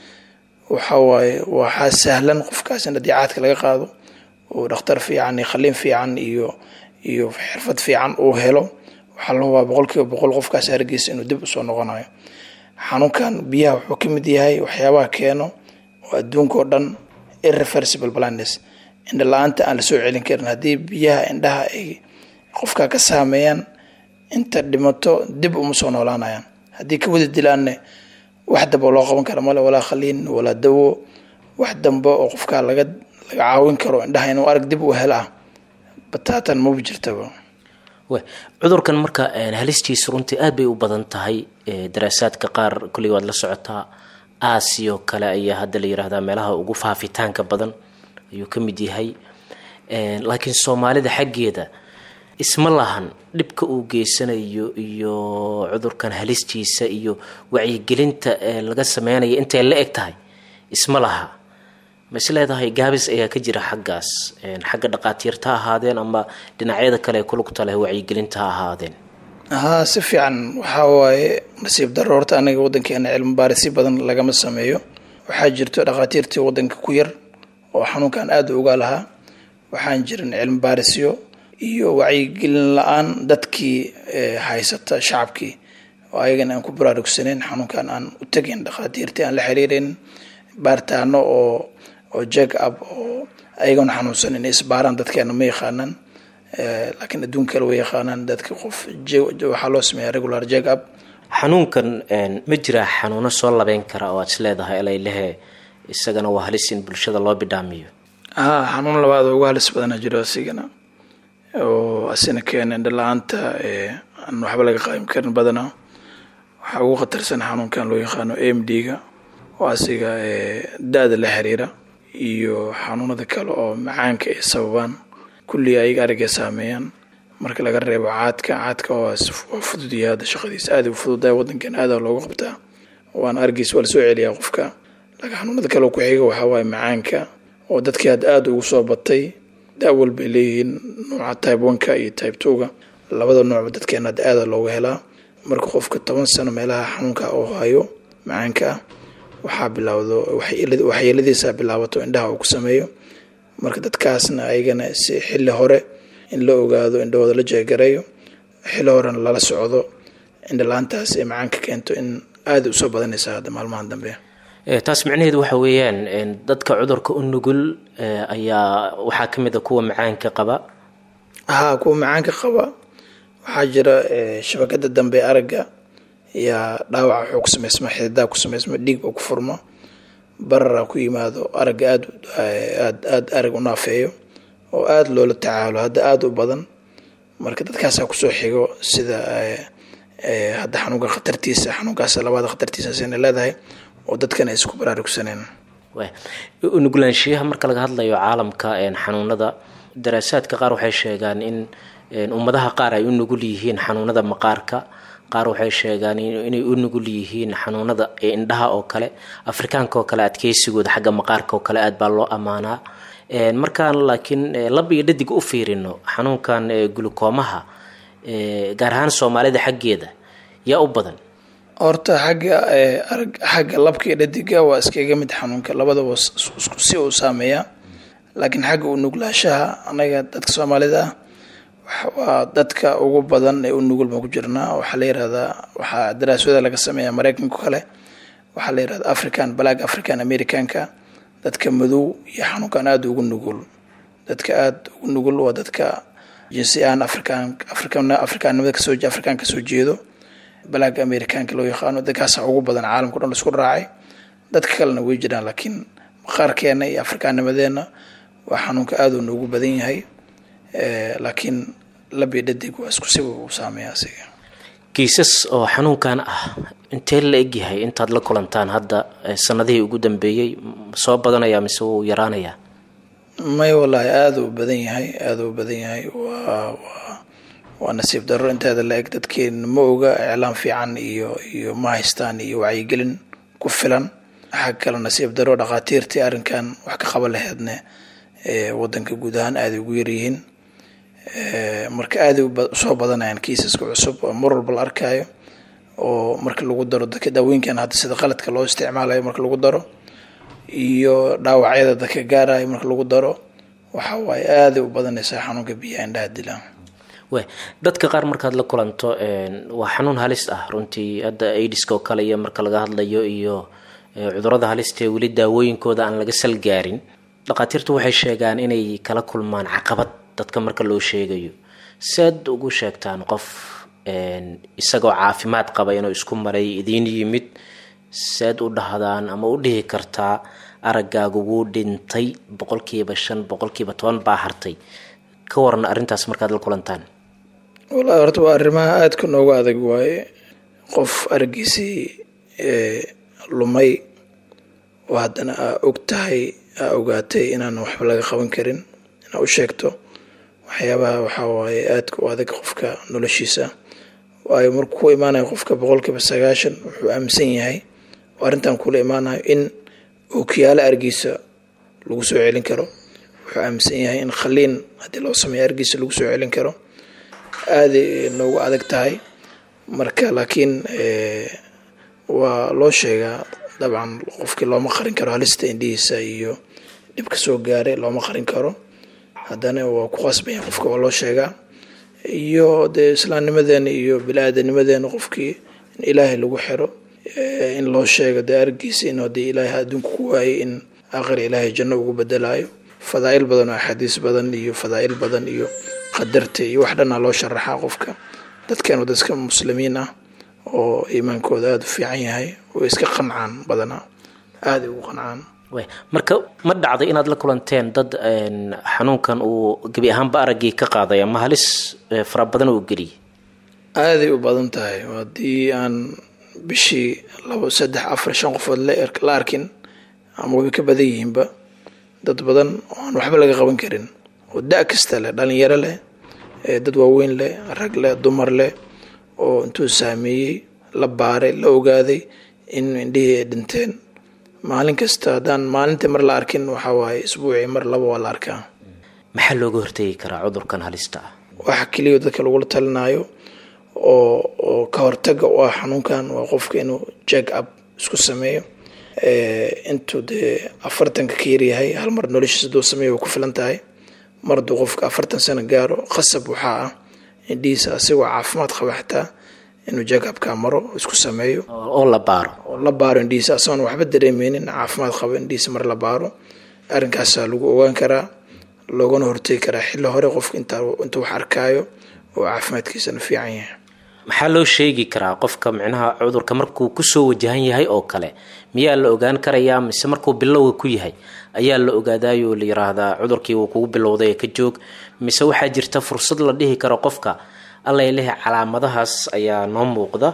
waxa waaye waxaa sahlan qofkaas in haddii caadka laga qaado uu dhakhtar fiican iyo khaliin fiican iyo iyo xirfad fiican uu helo waxaa la hubaa boqol kiiba boqol qofkaas hargeysa inuu dib usoo noqonayo xanuunkan biyaha wuxuu ka mid yahay waxyaabaha keeno oo adduunka oo dhan irreversible blindness indha la-aanta aan lasoo celin karin haddii biyaha indhaha ay qofka ka saameeyaan inta dhimato dib uma soo noolaanayaan haddii ka wada dilaanne wax damba loo qaban kara male walaa khaliin walaa dawo wax dambe oo qofka laga laga caawin karo indhaha inuu arag dib u hela bataatan maba jirtaba we cudurkan marka halistiisa runtii aad bay u badan tahay daraasaadka qaar kullig waad la socotaa aasiyo kale ayaa hadda la yiraahdaa meelaha ugu faafitaanka badan ayuu ka mid yahay laakiin soomaalida xaggeeda isma lahan dhibka uu geysanayo iyo cudurkan halistiisa iyo wacyigelinta laga sameynaya intay la eg tahay isma laha ma is leedahay gaabis ayaa ka jira xaggaas xagga dhaqaatiirta ha ahaadeen ama dhinacyada kale ee kulugta leh wacyigelinta ha ahaadeen haa si fiican waxaa waaye nasiib daro horta aniga waddankeena cilmi baarisyo badan lagama sameeyo waxaa jirto dhaqaatiirtii waddanka ku yar oo xanuunkan aada u ogaa lahaa waxaan jirin cilmi baarisyo iyo wacyigelin la-aan dadkii haysata shacabkii oo ayagana aan ku baraarugsaneyn xanuunkan aan u tegayn dhaqaatiirtii aan la xiriireyn baaritaano oo oo jag up oo ayagana xanuunsan inay isbaaraan dadkeena ma yaqaanaan laakiin adduun kale way yaqaanaan dadka qof waxaa loo sameeya regular jag up xanuunkan ma jiraa xanuuno soo labeyn kara oo aad is leedahay elaylehe isagana waa halis in bulshada loo bidhaamiyo haa xanuun labaad oo uga halis badana jiro asigana oo asina keena indha la-aanta aan waxba laga qaybin karin badanaa waxaa ugu khatarsan xanuunkan loo yaqaano a m d ga oo asiga da-da la xiriira iyo xanuunada kale oo macaanka ay sababaan kulliga ayaga arigay saameeyaan marka laga reebo caadka caadka waa fududyahay hadda shaqadiisa aada u fududahay waddankan aada loogu qabtaa waana argiis waa lasoo celiyaa qofka laakiin xanuunada kale ku xiga waxaa waaye macaanka oo dadkii hadda aada ugu soo batay da-wal bay leeyihiin nooca type oneka iyo type twoga labada noocba dadkeena hadda aada looga helaa marka qofka toban sano meelaha xanuunka oo hayo macaanka ah waxaa bilaawdo waxyeeladiisa bilaabato indhaha uu ku sameeyo marka dadkaasna ayagana si xilli hore in la ogaado indhahooda la jeegareeyo xilli horena lala socdo indhala-aantaas ee macaanka keento in aada usoo badanaysa hadda maalmahan dambe taas micnaheedu waxa weeyaan dadka cudurka u nugul ayaa waxaa ka mid a kuwa macaanka qaba haa kuwa macaanka qaba waxaa jira shabakada dambe aragga yaa dhaawaca wuxuu ku samaysma xididaa ku samaysma dhiig ba ku furmo barara ku yimaado aragga aad aad aada arag u naafeeyo oo aada loola tacaalo hadda aada u badan marka dadkaasaa kusoo xigo sida hadda xanuunka khatartiisa xanuunkaas labaada khatartiisasina leedahay oo dadkan ay isku baraarugsaneen nuglaanshiyaha marka laga hadlayo caalamka xanuunada daraasaadka qaar waxay sheegaan in ummadaha qaar ay u nugul yihiin xanuunada maqaarka qaar waxay sheegaan inay u nugul yihiin xanuunada indhaha oo kale afrikaanka oo kale adkeysigooda xagga maqaarka oo kale aad baa loo ammaanaa markaan laakiin lab iyo dhadig u fiirino xanuunkan gulukoomaha gaar ahaan soomaalida xaggeeda yaa u badan horta xagga arag xagga labka iyo dhadiga waa iskaga mid xanuunka labadaba si uu saameeyaa laakiin xagga u nuglaashaha anaga dadka soomaalida ah waa dadka ugu badan ee u nugul baan ku jirnaa waxaa la yirahdaa waxaa daraasada laga sameeya mareykanka kale waxaa la yirahdaa african black african americanka dadka madow iyo xanuunkan aada ugu nugul dadka aada ugu nugul waa dadka jinsi ahaan african african afrikaanimada kasoo afrikaan kasoo jeedo black americanka loo yaqaano dadkaasa ugu badan caalamka o dhan laisku raacay dadka kalena way jiraan laakiin maqaarkeena iyo afrikaanimadeena waa xanuunka aada u noogu badan yahay laakiin labi dhadig waa isku siba u saameeya asiga kiisas oo xanuunkan ah intee la egyahay intaad la kulantaan hadda sanadihii ugu dambeeyey soo badanaya mise wuu yaraanayaa may wallaahi aada u badan yahay aada u badan yahay waa waa waa nasiib darro inteeda la eg dadkeena ma oga iclaan fiican iyo iyo ma haystaan iyo wacyigelin ku filan waxaa kale nasiib darro dhakhaatiirtii arrinkan wax ka qaba laheedne wadanka guud ahaan aaday ugu yaryihiin marka aaday usoo badanayaan kiisaska cusub oo mar walba la arkaayo oo marka lagu daro dadka daawooyinkan hadda sida qaladka loo isticmaalayo marka lagu daro iyo dhaawacyada dadka gaarayo marka lagu daro waxa waaye aaday u badanaysaa xanuunka biyaha indhaha dilaan we dadka qaar markaad la kulanto waa xanuun halis ah runtii hadda aidiska oo kale iyo marka laga hadlayo iyo cudurada halistee weli daawooyinkooda aan laga salgaarin dhakhaatiirtu waxay sheegaan inay kala kulmaan caqabad dadka marka loo sheegayo saad ugu sheegtaan qof isagoo caafimaad qaba inuu isku maray idiin yimid saad u dhahdaan ama u dhihi kartaa araggaagu wuu dhintay boqolkiiba shan boqolkiiba toban baa hartay ka waran arrintaas markaad la kulantaan wallahi horta waa arrimaha aadka noogu adag waaye qof araggiisii lumay oo haddana aa og tahay aa ogaatay inaan waxba laga qaban karin inaa u sheegto waxyaabaha waxaa waaye aadka u adag qofka noloshiisa waayo markuu ku imaanayo qofka boqolkiiba sagaashan wuxuu aaminsan yahay oo arrintan kula imaanayo in ookiyaalo argiisa lagu soo celin karo wuxuu aaminsan yahay in khaliin haddii loo sameeyo argiisa lagu soo celin karo aaday noogu adag tahay marka laakiin waa loo sheegaa dabcan qofkii looma qarin karo halista indhihiisa iyo dhibka soo gaaray looma qarin karo haddana waa ku qasbaya qofka waa loo sheegaa iyo dee islaamnimadeena iyo bili-aadanimadeena qofkii in ilaahay lagu xiro in loo sheego dee argiisa in haddii ilaahay adduunka ku waayay in aakhir ilaahay janno ugu bedelaayo fadaa'il badan oo axaadiis badan iyo fadaa'il badan iyo qadarta iyo wax dhanaa loo sharaxaa qofka dadkan waa dadka muslimiin ah oo iimaankooda aada u fiican yahay way iska qancaan badanaa aaday ugu qancaan marka ma dhacday inaad la kulanteen dad xanuunkan uu gebi ahaanba araggii ka qaaday ama halis fara badan uu geliyay aaday u badan tahay haddii aan bishii labo saddex afar shan qofood la arkin ama way ka badan yihiinba dad badan oo aan waxba laga qaban karin oo da kasta leh dhalinyaro leh dad waaweyn leh rag leh dumar leh oo intuu saameeyey la baaray la ogaaday in indhihii ay dhinteen maalin kasta haddaan maalintii mar la arkin waxaa waaye isbuucii mar laba waa la arkaa maxaa looga hortegi karaa cudurkan halista ah waxa keliya dadka lagula talinayo oo oo ka hortaga u ah xanuunkan waa qofka inuu jack up isku sameeyo intuu dee afartanka ka yaryahay hal mar noloshiisa duu sameeya way ku filan tahay mar hadduu qofka afartan sano gaaro qasab waxaa ah indhihiisa asigoo caafimaad qaba xataa inuu jackupka maro isku sameeyo oo la baaro oo la baaro indhihiisa asagoon waxba dareemeynin caafimaad qaba indhihiisa mar la baaro arrinkaasaa lagu ogaan karaa loogana hortegi karaa xilli hore qofka intaa intuu wax arkaayo oo caafimaadkiisana fiican yahay maxaa loo sheegi karaa qofka micnaha cudurka markuu kusoo wajahan yahay oo kale miyaa la ogaan karayaa mise markuu bilowga ku yahay ayaa la ogaadayo la yiraahdaa cudurkii uu kugu bilowday ka joog mise waxaa jirta fursad la dhihi karo qofka allay lehe calaamadahaas ayaa noo muuqda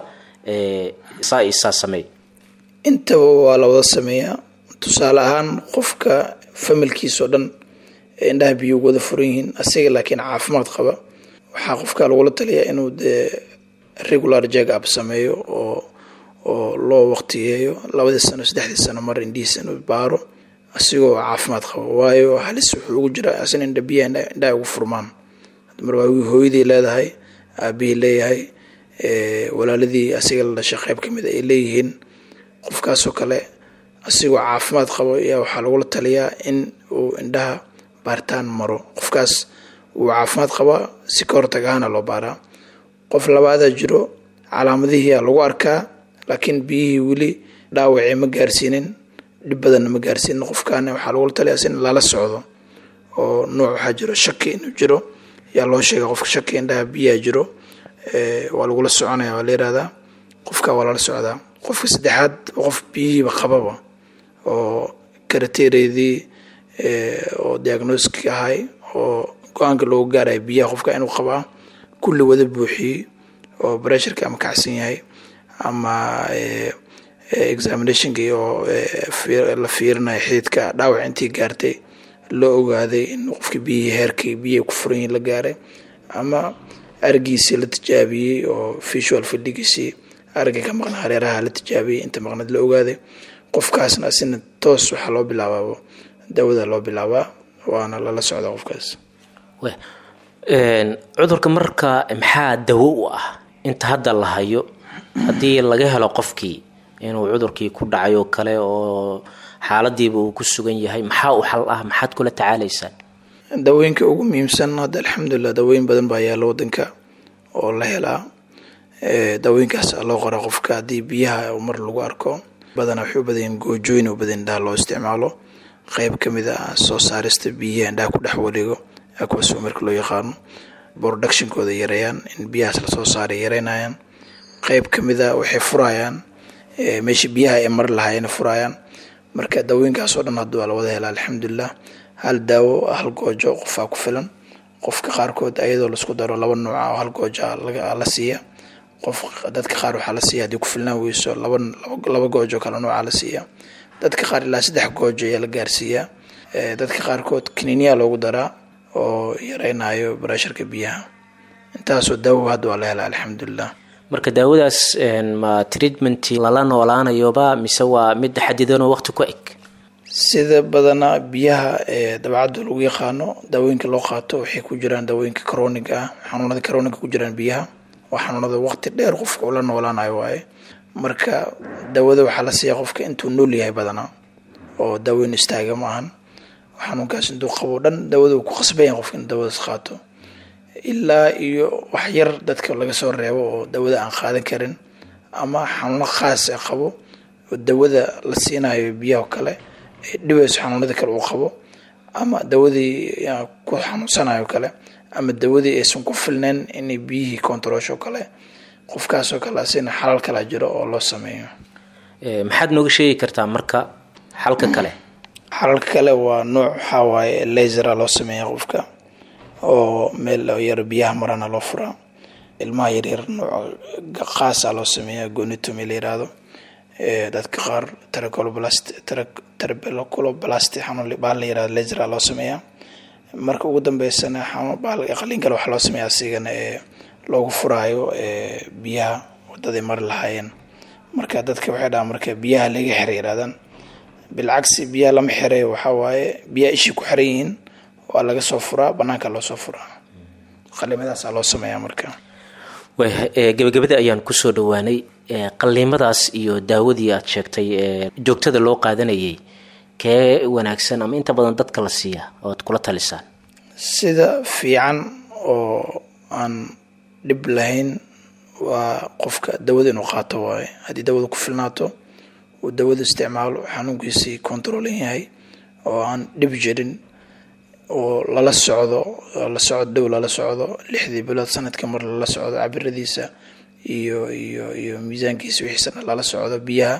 saa isaa sameey intaba waa la wada sameeyaa tusaale ahaan qofka familkiisao dhan ee indhaha biyo wada furan yihiin asiga laakiin caafimaad qaba waxaa qofka lagula taliyaa inuu dee regular jack up sameeyo oo oo loo waqtiyeeyo labadii sano saddexdii sano mar indhihiisa inuu baaro asigoo caafimaad qaba waayo halis wuxuu ugu jiraa asina indha biyaha indhaha ugu furmaan mar waa hooyadii leedahay aabihii leeyahay walaaladii asiga la dhashay qayb kamid ay leeyihiin qofkaasoo kale asigoo caafimaad qabo ayaa waxaa lagula taliyaa in uu indhaha baaritaan maro qofkaas uu caafimaad qabaa si ka hortag ahaana loo baaraa qof labaadaa jiro calaamadihii aa lagu arkaa laakiin biyihii weli dhaawacii ma gaarsiinin dhib badanna ma gaarsiinin qofkaana waxaa lagula taliyaa in lala socdo oo nooc waxaa jiro shaki inuu jiro yaa loo sheega qofka shaki indhaha biyaha jiro waa lagula soconaya waa la yirahdaa qofka waa lala socdaa qofka saddexaad qof biyihiiba qababa oo karateereydii oo diagnoski ahay oo go-aanka loogu gaaraya biyaha qofka inuu qabaa kulli wada buuxiyey oo bressurka ama kacsan yahay ama examinationkii oo la fiirinayo xididka dhaawac intii gaartay loo ogaaday in qofkii biyihii heerkii biyahay ku furan yihin la gaaray ama arigiisii la tijaabiyey oo visual fidhigiisii aragga ka maqnaa hareeraha la tijaabiyey inta maqnaed la ogaaday qofkaasna asina toos waxaa loo bilaabaabo dawada loo bilaabaa waana lala socda qofkaas cudurka marka maxaa dawo u ah inta hadda la hayo haddii laga helo qofkii inuu cudurkii ku dhacay oo kale oo xaaladiiba uu ku sugan yahay maxaa u xal ah maxaad kula tacaalaysaan dawooyinka ugu muhiimsan hadda alxamdulilah dawooyin badan baa yaalla wadanka oo la helaa dawooyinkaas loo qora qofka haddii biyaha mar lagu arko badanaa waxay u badanyiin goojooyin u badan indhaha loo isticmaalo qeyb ka mid ah soo saarista biyaha indhaha ku dhex wareego aquas marka loo yaqaano productionkooda yareeyaan in biyahaas lasoo saaray yareynayaan qeyb ka mid a waxay furayaan meesha biyaha ay mari lahaayeen furayaan marka dawooyinkaas oo dhan hadda waa lawada helaa alxamdulilah hal daawo hal goojo qofaa ku filan qofka qaarkood ayadoo laisku daro laba nooca oo hal gooja la siiya qof dadka qaar waxaa la siiya haddii ku filnaan weyso laba laba goojo kale nooca la siiya dadka qaar ilaa saddex goojo ayaa la gaarsiiyaa dadka qaarkood kaniiniyaa loogu daraa oo yareynayo barasharka biyaha intaasoo daawo hadda waa la helaa alxamdulilah marka daawadaas ma treatment lala noolaanayoba mise waa mid xadidanoo waqti ku eg sida badanaa biyaha ee dabcadda lagu yaqaano daawooyinka loo qaato waxay ku jiraan daawooyinka croniga ah xanuunada croniga ku jiraan biyaha waa xanuunada waqti dheer qofka ula noolaanayo waaye marka daawada waxaa la siiyaa qofka intuu nool yahay badanaa oo daaweyn istaaga ma ahan xanuunkaas intuu qabo dhan daawada uu ku qasbayan qofka in daawadaas qaato ilaa iyo wax yar dadka laga soo reebo oo dawada aan qaadan karin ama xanuuno khaas a qabo oo dawada la siinayo biyaha kale ay dhibayso xanuunada kale uu qabo ama dawadii ku xanuunsanayo kale ama dawadii aysan ku filnayn inay biyihii controlsho kale qofkaasoo kale asina xalal kala jiro oo loo sameeyo maxaad nooga sheegi kartaa marka xalka kale xalalka kale waa nooc waxaa waaye lasera loo sameeya qofka oo meel yar biyaha marana loo furaa ilmaha yaryar nooc qaasa loo sameeya gonitomy la yiraahdo dadka qaar trabeculoblast xanuun baal la yirahdo lasera loo sameeya marka ugu dambeysana qaliin kale waxaa loo sameeya asigana ee loogu furaayo biyaha wadaday mari lahaayeen marka dadka waxay dhahaan marka biyaha laga xira yirahdaan bilcagsi biyaha lama xiray waxaa waaye biyaha ishii ku xiran yihiin waa laga soo furaa banaanka loo soo furaa qaliimadaasaa loo sameeyaa marka gabagabada ayaan kusoo dhawaanay qaliimadaas iyo daawadii aad sheegtay joogtada loo qaadanayay kee wanaagsan ama inta badan dadka la siiya oad kula talisaan sida fiican oo aan dhib lahayn waa qofka dawada inuu qaato waaye haddii dawada ku filnaato uu dawada isticmaalo xanuunkiisii controlan yahay oo aan dhib jirin oo lala socdo la socdo dhow lala socdo lixdii bilood sanadka mar lala socdo cabiradiisa iyo iyo iyo miisaankiisa wixiisana lala socdo biyaha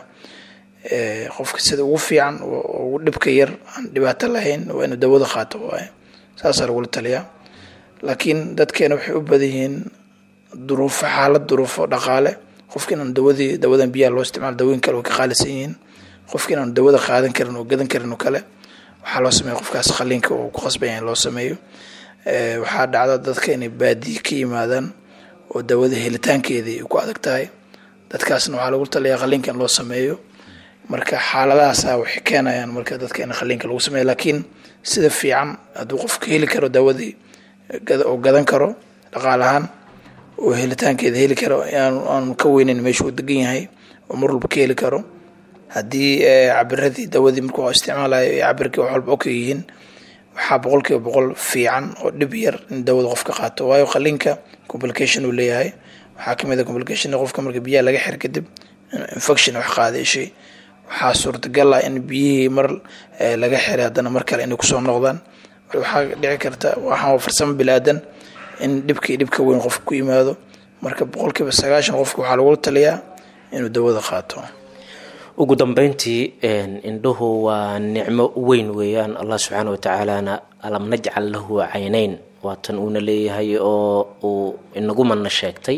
qofka sida ugu fiican ugu dhibka yar aan dhibaato lahayn waa inuu dawada qaato waaye saasaa lagula taliyaa laakiin dadkeena waxay u badan yihiin duruufo xaalad duruufo dhaqaale qofka inaan dawadii dawadan biyaha loo isticmaalo dawooyin kale way ka qaalisan yihiin qofka inaan dawada qaadan karin oo gadan karin oo kale waxaa loo sameeya qofkaas qaliinka uu ku qasbanya in loo sameeyo waxaa dhacda dadka inay baadiye ka yimaadaan oo dawada helitaankeedii ay ku adag tahay dadkaasna waxaa lagu taliyaa qaliinka in loo sameeyo marka xaaladahaasa waxay keenayaan marka dadka in qaliinka lagu sameeyo laakiin sida fiican hadduu qofka heli karo dawadii oo gadan karo dhaqaal ahaan oo helitaankeeda heli karo aanu ka weyneyn meesha uu degan yahay oo mar walba ka heli karo haddii cabiradii dawadii markuu isticmaalayo ay cabirkii wax walba oka yihiin waxaa boqol kiiba boqol fiican oo dhib yar in dawada qofka qaato waayo qaliinka complication uu leeyahay waxaa kamid a complication qofka marka biyaha laga xir kadib infection wax qaadashay waxaa suurtagal ah in biyihii mar laga xiray haddana mar kale inay kusoo noqdaan waxaa dhici karta waxaa farsamo bilaadan in dhibkii dhibka weyn qofka ku yimaado marka boqol kiiba sagaashan qofka waxaa lagula taliyaa inuu dawada qaato ugu dambeyntii indhuhu waa nicmo weyn weeyaan allah subxaana watacaalana alam najcal lahu cayneyn waatan uuna leeyahay oo uu inagu mana sheegtay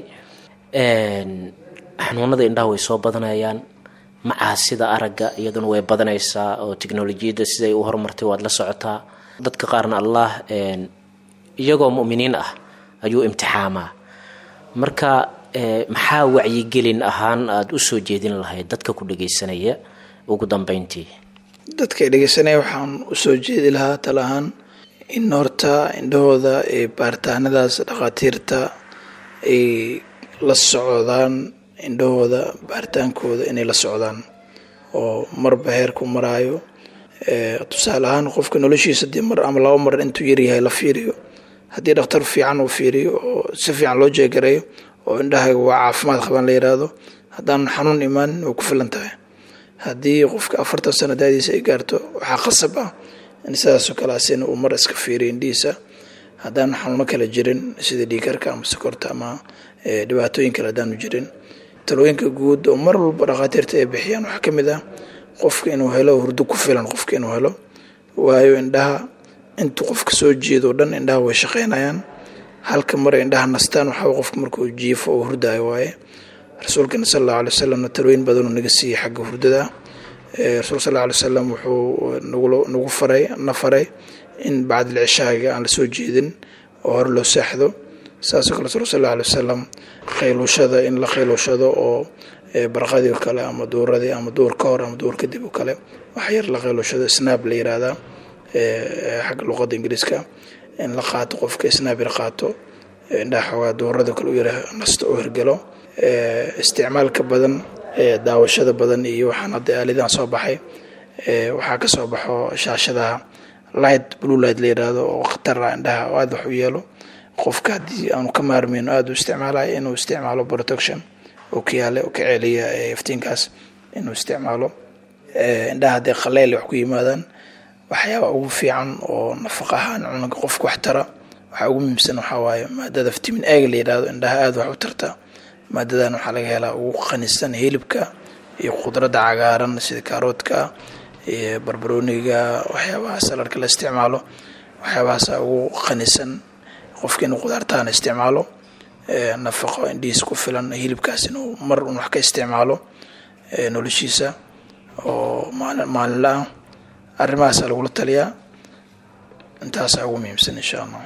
xanuunada indhaha way soo badanayaan macaasida aragga iyaduna way badanaysaa oo teknolojiyadda siday u horumartay waad la socotaa dadka qaarna allah iyagoo mu'miniin ah ayuu imtixaamaa marka maxaa wacyigelin ahaan aada usoo jeedin lahayd dadka ku dhageysanaya ugu dambeyntii dadka dhegeysanaya waxaan usoo jeedi lahaa tala ahaan in horta indhahooda ee baaritaanadaas dhakhaatiirta ay la socdaan indhahooda baaritaankooda inay la socdaan oo marba heerku maraayo tusaale ahaan qofka noloshiisa dii mar ama laba mar intuu yaryahay la fiiriyo haddii dhakhtar fiican uu fiiriyo oo si fiican loo jeegareeyo oo indhahayga waa caafimaad qabaan la yiraahdo haddaan xanuun imaanin way ku filan tahay haddii qofka afartan sano daadiisa ay gaarto waxaa qasab ah in sidaasoo kale asina uu mar iska fiiriyo indhihiisa haddaan xanuuno kala jirin sida dhiikarka ama sokorta ama dhibaatooyin kale haddaanu jirin talooyinka guud oo mar walba dhakhaatiirta ay bixiyaan waxaa ka mid ah qofka inuu helo hurdo ku filan qofka inuu helo waayo indhaha intuu qofka soo jeedo o dhan indhaha way shaqeynayaan halka mar indhaha nastaan waxaa qofka markuu jiifo oo hurdaayo waaye rasuulkana sal allahu alay wasalamna talooyin badanuu naga siiyey xagga hurdada rasuul sal alay wasalam wuxuu nagu faray na faray in bacdil cishaaga aan lasoo jeedin oo hore loo saaxdo saasoo kale rasuul sal alay wasalam khayluushada in la khayluushado oo barqadii o kale ama duuradii ama duur ka hor ama duur kadib oo kale wax yar la khayluushado snaab la yiraahdaa xagga luqada ingiriiska in la qaato qofka snaab yar qaato indhaha xoogaa duurada kale u yara nasto oo hirgelo isticmaalka badan daawashada badan iyo waxaan hadda aalidan soo baxay waxaa ka soo baxo shaashadaha light blue light la yiraahdo oo khatar ah indhaha oo aada wax u yeelo qofka haddii aanu ka maarmayno aada u isticmaalayo inuu isticmaalo protection oo ka yaale oo ka celiya iftiinkaas inuu isticmaalo indhaha haddii qaleyl wax ku yimaadaan waxyaaba ugu fiican oo nafaqa ahaan cunugga qofka wax tara waxaa ugu muhiimsan waxaa waaye maadada vitamin ega la yidhaahdo indhaha aada wax u tarta maadadan waxaa laga helaa ugu qanisan hilibka iyo khudradda cagaaran sida kaaroodka iyo barbarooniga waxyaabaha saladka la isticmaalo waxyaabahaasa ugu qanisan qofka inuu khudaartaana isticmaalo nafaqo indhihiis ku filan hilibkaas inuu mar un wax ka isticmaalo noloshiisa oo maalinla ah arrimahaasa lagula taliyaa intaasaa ugu muhiimsan insha allah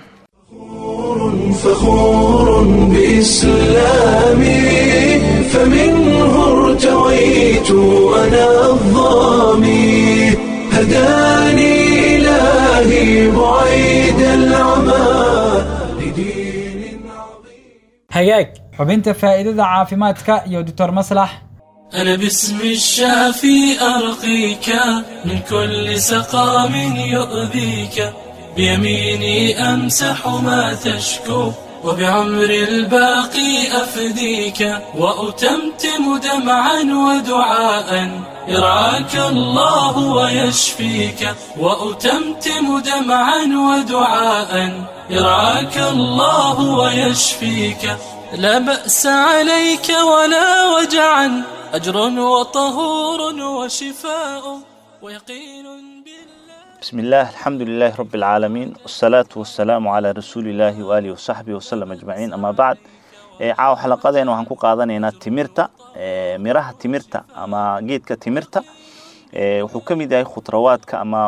فخور بإسلامي فمنه ارتويت أنا الظامي هداني إلهي بعيد العمى لدين عظيم hagaag xubinta faa'iidada caafimaadka iyo doctor maslax أنا باسم الشافي أرقيك من كل سقام يؤذيك بيميني أمسح ما تشكو وبعمر الباقي أفديك وأتمتم دمعا ودعاء يرعاك الله ويشفيك وأتمتم دمعا ودعاء يرعاك الله ويشفيك لا بأس عليك ولا وجعا أجر وطهور وشفاء ويقين بالله بسم الله الحمد لله رب العالمين والصلاة والسلام على رسول الله وآله وصحبه وسلم أجمعين أما بعد caawa xalaqadeena waxaan ku qaadanaynaa timirta miraha timirta ama geedka timirta wuxuu ka mid yahay khudrawaadka ama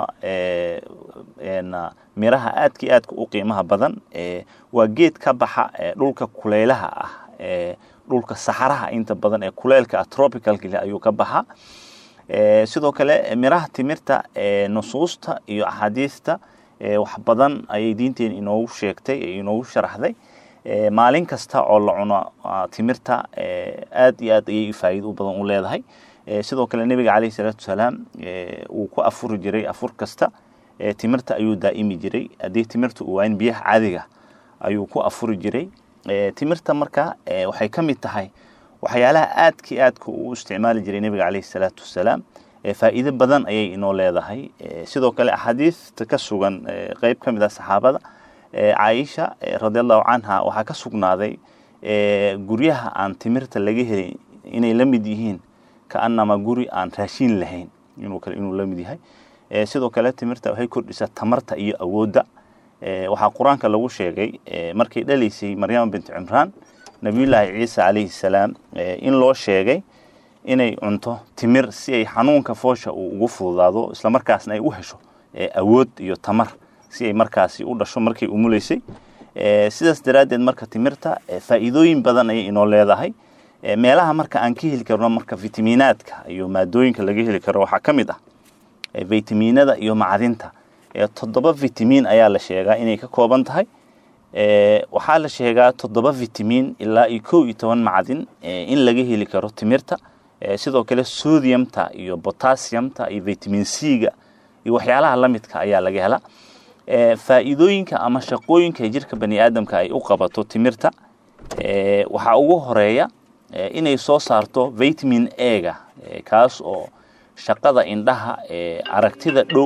miraha aadka iyo aadka u qiimaha badan waa geed ka baxa dhulka kuleylaha ah dhulka saxaraha inta badan ee kuleylka ah tropicalka ayuu ka baxa sidoo kale miraha timirta nusuusta iyo axaadiista wax badan ayay diinteena inoogu sheegtay inoogu sharaxday maalin kasta oo la cuno timirta aad iyo aad ayay faa'iido u badan u leedahay sidoo kale nebiga caleyhi salaatu wasalaam uu ku afuri jiray afur kasta timirta ayuu daa'imi jiray haddii timirta uu waayin biyaha caadiga ayuu ku afuri jiray timirta marka waxay ka mid tahay waxyaalaha aadka iyo aadka uu isticmaali jiray nebiga caleyhi salaatu wasalaam faa'iido badan ayay inoo leedahay sidoo kale axaadiista ka sugan qeyb ka mid ah saxaabada caaisha radiallahu canha waxaa ka sugnaaday guryaha aan timirta laga helin inay la mid yihiin kaanama guri aan raashin lahayn inuu la mid yahay sidoo kale timirta waxay kordhisaa tamarta iyo awoodda waxaa qur-aanka lagu sheegay markay dhalaysay maryama bint cimraan nabiyullaahi ciisa calayhi salaam in loo sheegay inay cunto timir si ay xanuunka foosha uu ugu fududaado islamarkaasna ay u hesho awood iyo tamar si ay markaasi u dhasho markay umuleysay sidaas daraaddeed marka timirta faa'iidooyin badan ayay inoo leedahay meelaha marka aan ka heli karno marka fitamiinaadka iyo maadooyinka laga heli karo waxaa ka mid ah vitaminada iyo macdinta toddoba vitamin ayaa la sheegaa inay ka kooban tahay waxaa la sheegaa toddoba vitamin ilaa iyo kow iyo toban macdin in laga heli karo timirta sidoo kale sodiumta iyo potassiumta iyo vitamin c-ga iyo waxyaalaha lamidka ayaa laga helaa faa'iidooyinka ama shaqooyinka jirka bani aadamka ay u qabato timirta waxaa ugu horeeya inay soo saarto vitamin a-ga kaas oo shaqada indhaha aragtida dhow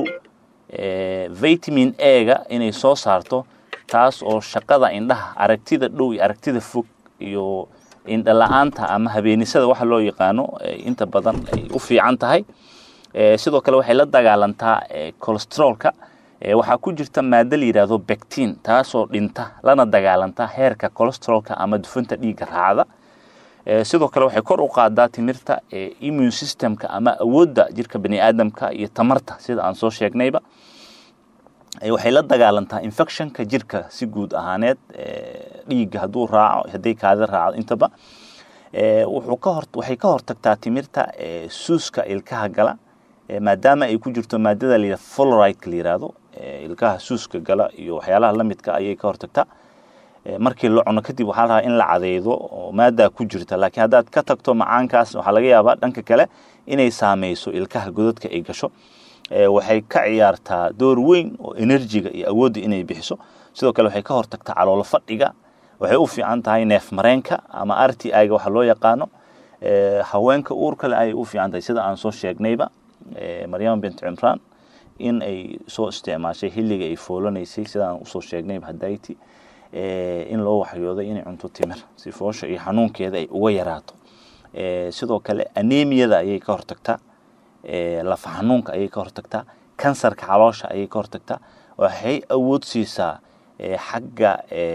vitamin a-ga inay soo saarto taas oo shaqada indhaha aragtida dhow iyo aragtida fog iyo indha la-aanta ama habeenisada waxa loo yaqaano inta badan ay u fiican tahay sidoo kale waxay la dagaalantaa colostrolka waxaa ku jirta maado la yidhaahdo bectin taasoo dhinta lana dagaalanta heerka colostrolka ama dufinta dhiigga raacda sidoo kale waxay kor u qaadaa timirta immune systemka ama awoodda jirka bani aadamka iyo tamarta sida aan soo sheegnayba waxay la dagaalantaa infectionka jirka si guud ahaaneed dhiigga hadduu raaco hadday kaada raacdo intaba wuxuu ka hor waxay ka hortagtaa timirta suuska ilkaha gala maadaama ay ku jirto maadada la fluoride la yiraahdo ilkaha suuska gala iyo waxyaalaha lamidka ayay ka hortagtaa markii la cuno kadib waxaa la rabaa in la cadeydo oo maadaa ku jirta laakiin haddaad ka tagto macaankaas waxaa laga yaabaa dhanka kale inay saameyso ilkaha godadka ay gasho waxay ka ciyaartaa door weyn oo enerjiga iyo awoodda inay bixiso sidoo kale waxay ka hortagtaa caloolo fadhiga waxay u fiican tahay neef mareenka ama r t i ga waxa loo yaqaano haweenka uur kale ayay u fiican tahay sida aan soo sheegnayba maryama bint cimraan in ay soo isticmaashay xilliga ay foolanaysay sidaan usoo sheegnayba hadayti in loo waxyooday inay cunto timir si foosha iyo xanuunkeeda ay uga yaraato sidoo kale anemiyada ayay ka hortagtaa lafa xanuunka ayay ka hortagtaa kansarka caloosha ayay ka hortagtaa waxay awood siisaa xagga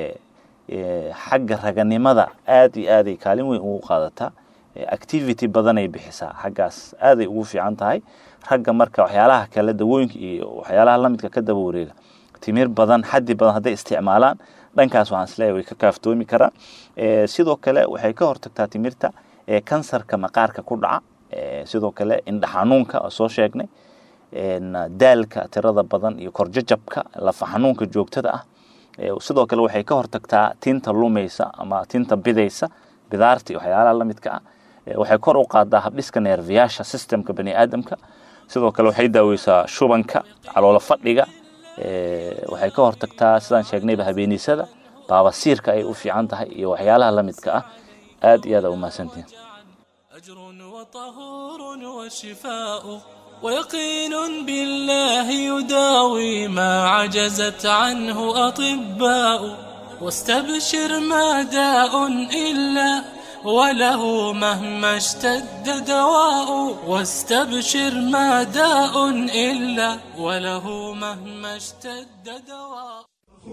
xagga raganimada aad iyo aaday kaalin weyn ugu qaadataa activity badanay bixisaa xaggaas aaday ugu fiican tahay ragga marka waxyaalaha kale dawooyinka iyo waxyaalaha lamidka ka daba wareega timir badan xaddi badan hadday isticmaalaan dhankaas waxaan isleeyahay way ka kaaftoomi karaan sidoo kale waxay ka hortagtaa timirta kansarka maqaarka ku dhaca sidoo kale indha xanuunka oo soo sheegnay daalka tirada badan iyo korjajabka lafa xanuunka joogtada ah sidoo kale waxay ka hortagtaa tinta lumaysa ama tinta bidaysa bidaarta iyo waxyaalaha lamidka ah waxay kor u qaadaa habdhiska neerfiyaasha systemka bani aadamka sidoo kale waxay daaweysaa shubanka caloolo fadhiga waxay ka hortagtaa sidaan sheegnayba habeenisada baabasiirka ay u fiican tahay iyo waxyaalaha lamidka ah aad iyo aad aa umahadsantihin أجر وطهور وشفاء ويقين بالله يداوي ما عجزت عنه أطباء واستبشر ما داء إلا وله مهما اشتد دواء واستبشر ما داء إلا وله مهما اشتد دواء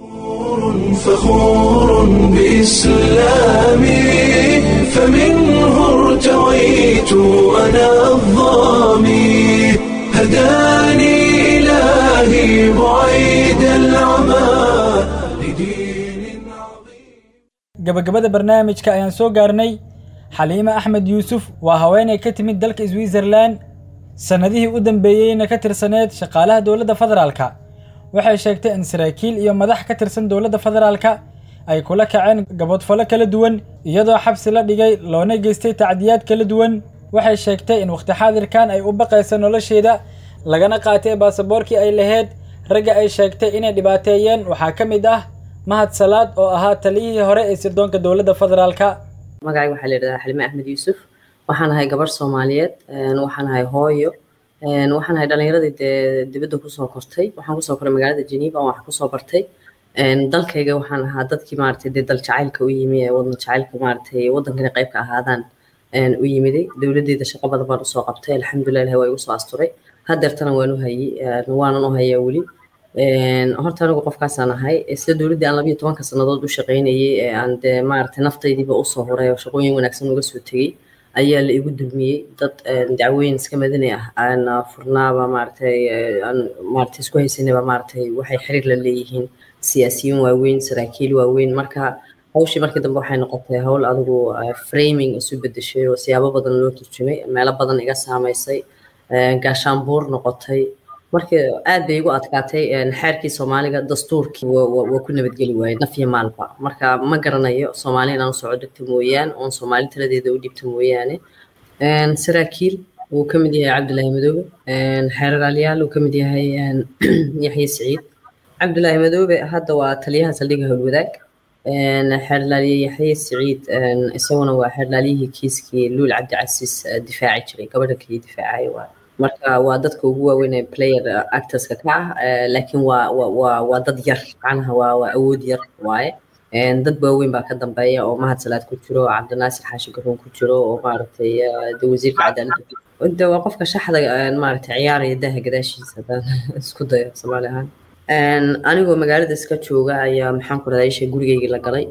فخور بإسلامي فمنه ارتويت أنا الظامي هداني إلهي بعيد العمى لدين عظيم gabagabada barnaamijka ayaan soo gaarnay xaliime axmed yuusuf waa haweenay ka timid dalka switzerlan sannadihii u dambeeyeyna ka tirsaneed shaqaalaha dowladda federaalka waxay sheegtay in saraakiil iyo madax ka tirsan dowladda federaalka ay kula kaceen gabodfalo kala duwan iyadoo xabsi la dhigay loona geystay tacdiyaad kala duwan waxay sheegtay in wakhti xaadirkan ay u baqaysa nolosheeda lagana qaatay baasaboorkii ay lahayd ragga ay sheegtay inay dhibaateeyeen waxaa ka mid ah mahad salaad oo ahaa taliyihii hore ee sirdoonka dowladda federaalka magacayga waxaa la yidhahdaa xalime axmed yuusuf waxaan ahay gabarh soomaaliyeed waxaan ahay hooyo waxaan ahay dhalinyaradii dee dibadda kusoo kortay waxaan kusoo koray magaalada geneva oo wax kusoo bartay dalkayga waxaan ahaa dadkii maaragtay dee dal jacaylka u yimi ee wadan jacaylka maaragtay waddankana qayb ka ahaadaan u yimiday dowladdeeda shaqo badan baan usoo qabtay alxamdulilah ilahi waa igu soo asturay hadeertana waan u hayey waanan u hayaa weli horta anigu qofkaasaan ahay sida dowladdii aan labayo tobanka sannadood u shaqaynayey ee aan dee maaragtay naftaydiiba usoo horay oo shaqooyin wanaagsan uga soo tegey ayaa la igu dulmiyey dad dacwooyin iska madani ah aan furnaaba maaragtay aan maaragtay isku haysanaba maaragtay waxay xiriir la leeyihiin siyaasiyiin waaweyn saraakiil waaweyn marka hawshii markii dambe waxay noqotay hawl adigu framing isu bedeshay oo siyaabo badan loo turjumay meelo badan iga saamaysay gaashaanbuur noqotay markii aad bay igu adkaatay xeerkii soomaaliga dastuurkii waa ku nabadgeli waayey naf iyo maalba marka ma garanayo soomaali inaan usoo dhigto mooyaane oon soomaali taladeeda u dhibto mooyaane saraakiil wuu ka mid yahay cabdulaahi madoobe xeeralaalyaal uu ka mid yahay yaxye siciid cabdulaahi madoobe hadda waa taliyaha saldhigga howlwadaag xeerlaaliye yaxye siciid isaguna waa xeerlaaliyihii kiiskii luul cabdicasiis difaaci jiray gabadha kaliya difaacaya waa marka waa dadka ugu waaweyn ee player actorska ka ah laakiin waa waa waa dad yar macnaha waa waa awood yar waaye dad waaweyn baa ka dambeeya oo mahad salaad ku jiro oo cabdinaasir xaashi garoon ku jiro oo maaragtay de wasiirka cadaaladda de waa qofka shaxda maaragtay ciyaaraya daha gadaashiisa haddaan isku dayo soomaali ahaan anigoo magaalada iska jooga ayaa maxaan ku radaa isha gurigeygii la galay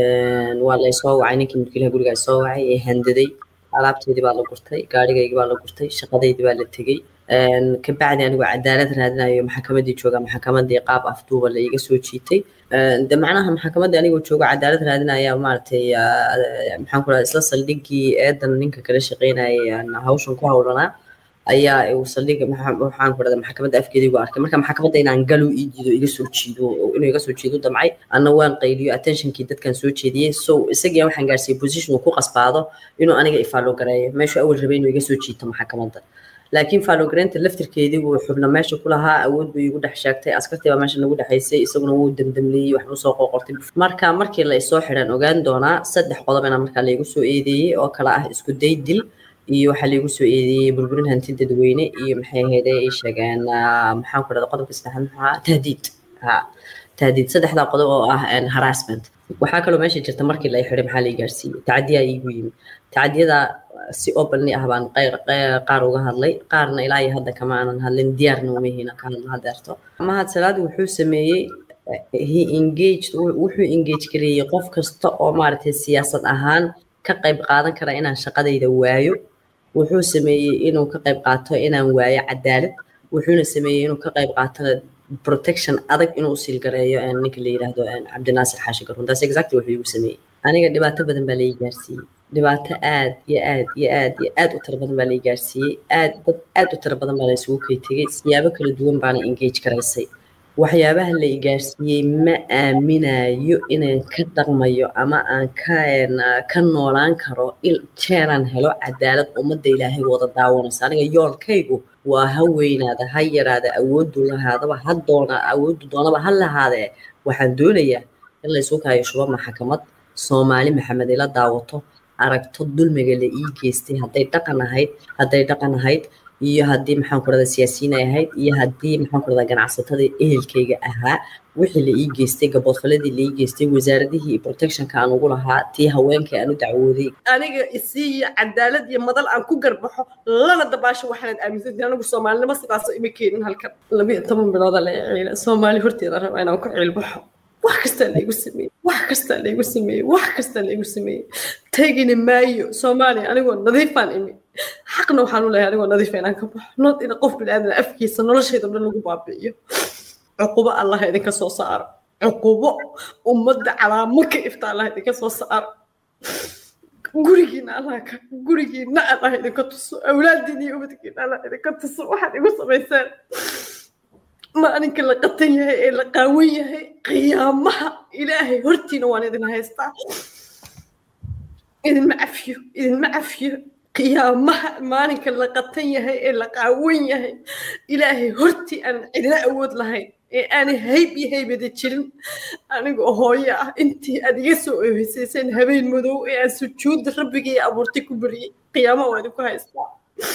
waa la soo wacay ninkii mulkiilaha gurigaa soo wacay ee handaday alaabteedii baa la gurtay gaarigaygii baa la gurtay shaqadeydii baa la tegey kabacdi anigoo cadaalad raadinayo maxakamadii jooga maxakamadii qaab afduuba la iga soo jiitay de macnaha maxakamadii anigoo jooga cadaalad raadinaya maaragtay maxaan ku radaa isla saldhigii eedan ninka kala shaqeynayay hawshan ku hawlanaa ayaa uu saldhiga waxaan ku radaa maxkamadda afkeedii gu arkay marka maxkamadda inaan galo ii jiido iga soo jiido inuu iga soo jiido damcay anna waan qayliyo attentionkii dadkan soo jeediyey so isagii waxaan gaarsiiyey position uu ku qasbaado inuu aniga ifaalo gareeyo meeshuu awal rabay inuu iga soo jiito maxkamadda laakiin faalogareynta laftirkeedii wuu xubna meesha ku lahaa awood buu igu dhex sheegtay askartii baa meesha nagu dhexaysay isaguna wuu demdemleeyey waxbuu soo qoqortay marka markii la isoo xidhan ogaan doonaa saddex qodobana markaa laygu soo eedeeyey oo kale ah isku day dil iyo waxaa laigu soo eedeeyey burburin hanti dadweyne iyo maxay ahayde ay sheegeen maxaan ku dhahda qodobka saddexaad maxaa tahdiid ha tahdiid saddexdaa qodob oo ah harassment waxaa kaloo meesha jirta markii la xidhay maxaa lai gaarsiiyey tacadiyaa iigu yimi tacadiyada si openly ah baan qaar uga hadlay qaarna ilaa iyo hadda kama aanan hadlin diyaarna uma hina ka hadla hadeerto mahad salaad wuxuu sameeyey he engaged wuxuu engage gareeyey qof kasta oo maaragtay siyaasad ahaan ka qayb qaadan kara inaan shaqadayda waayo wuxuu sameeyey inuu ka qayb qaato inaan waayo cadaalad wuxuuna sameeyey inuu ka qayb qaato protection adag inuu siilgareeyo ninka la yidhaahdo cabdinaasir xaashi garoon taas exactly wuxuu igu sameeyey aniga dhibaato badan baa lai gaarsiiyey dhibaato aad iyo aad iyo aad iyo aad u tiro badan baa lai gaarsiiyey aad dad aad u tiro badan baa la isugu kay tegey siyaabo kala duwan baana engage garaysay waxyaabaha la igaarsiiyey ma aaminayo inaan ka dhaqmayo ama aan ka ka noolaan karo jeeraan helo cadaalad ummadda ilaahay wada daawanaysa aniga yoolkaygu waa ha weynaada ha yaraada awoodu lahaadaba ha doona awoodu doonaba ha lahaadee waxaan doonayaa in laysu kaayo shuba maxkamad soomaali maxamed ila daawato aragto dulmiga la ii geystay hadday dhaqan ahayd hadday dhaqan ahayd iyo haddii maxaan ku rahdaa siyaasiyiin ay ahayd iyo haddii maxaan ku rahdaa ganacsatada ehelkayga ahaa wixii la ii geystay gaboodfaladii la ii geystay wasaaradihii iyo protectionka aan ugu lahaa tii haweenkii aan u dacwooday aniga isiiyo cadaalad iyo madal aan ku garbaxo lana dabaasho waxaanad aaminsantii anigu soomaalinimo sidaasoo ima keenin halkan labiyo toban bilooda la ciila soomaali horteeda raba inaan ku ciilbaxo wax kastaa laygu sameeyey wax kastaa laygu sameeyey wax kastaa laygu sameeyey tegina maayo soomaaliya anigoo nadiifaan imi xaqna waxaan u leeyahay anigoo nadiifa inaan ka baxo nood ina qof biniaadan afkiisa noloshayda dhan lagu baabi'iyo cuqubo allah idinka soo saaro cuqubo ummadda calaamo ka ifta allah idinka soo saaro gurigiina allah ka gurigiina allah idinka tuso awlaadiina iyo ubadkiina allah idinka tuso waxaad igu samaysaan maalinka la qatan yahay ee la qaawan yahay qiyaamaha ilaahay hortiina waan idin haystaa idinma cafiyo idinma cafiyo qiyaamaha maalinka la qatan yahay ee la qaawan yahay ilaahay hortii aan cidina awood lahayn ee aanay hayb iyo haybada jirin anigoo hooyo ah intii aad iga soo ooheysayseen habeen madow ee aan sujuudda rabbigii abuurtay ku beriyey qiyaamaha waa idinku haystaa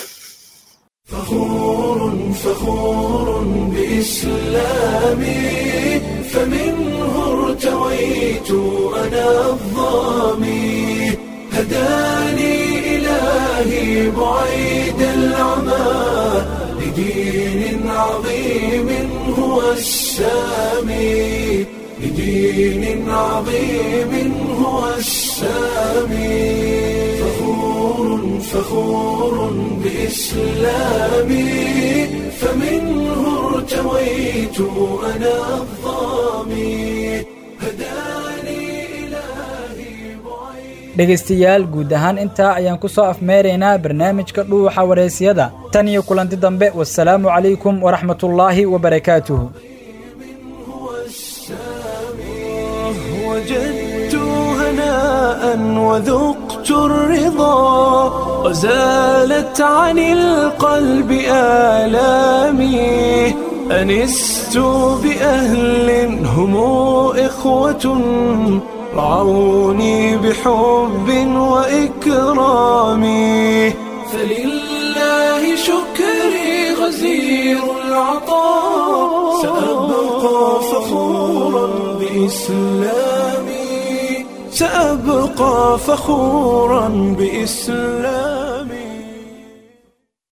فخور فخور بإسلامي فمنه ارتويت أنا الظامي هداني إلهي بعيد العمى لدين عظيم هو السامي لدين عظيم هو السامي فخور فخور بإسلامي فمنه ارتويت أنا الظامي هداني إلهي بعيد dhegaystayaal guud ahaan intaa ayaan ku soo afmeeraynaa barnaamijka dhuuxa wareysiyada tan iyo kulanti dambe wasalaamu calaykum waraxmatullaahi wabarakaatuhu وجدت هناء وذقت الرضا وزالت عن القلب آلامي أنست بأهل هم إخوة رعوني بحب وإكرام فلله شكري غزير العطاء سأبقى فخورا بإسلامي سأبقى فخورا بإسلامي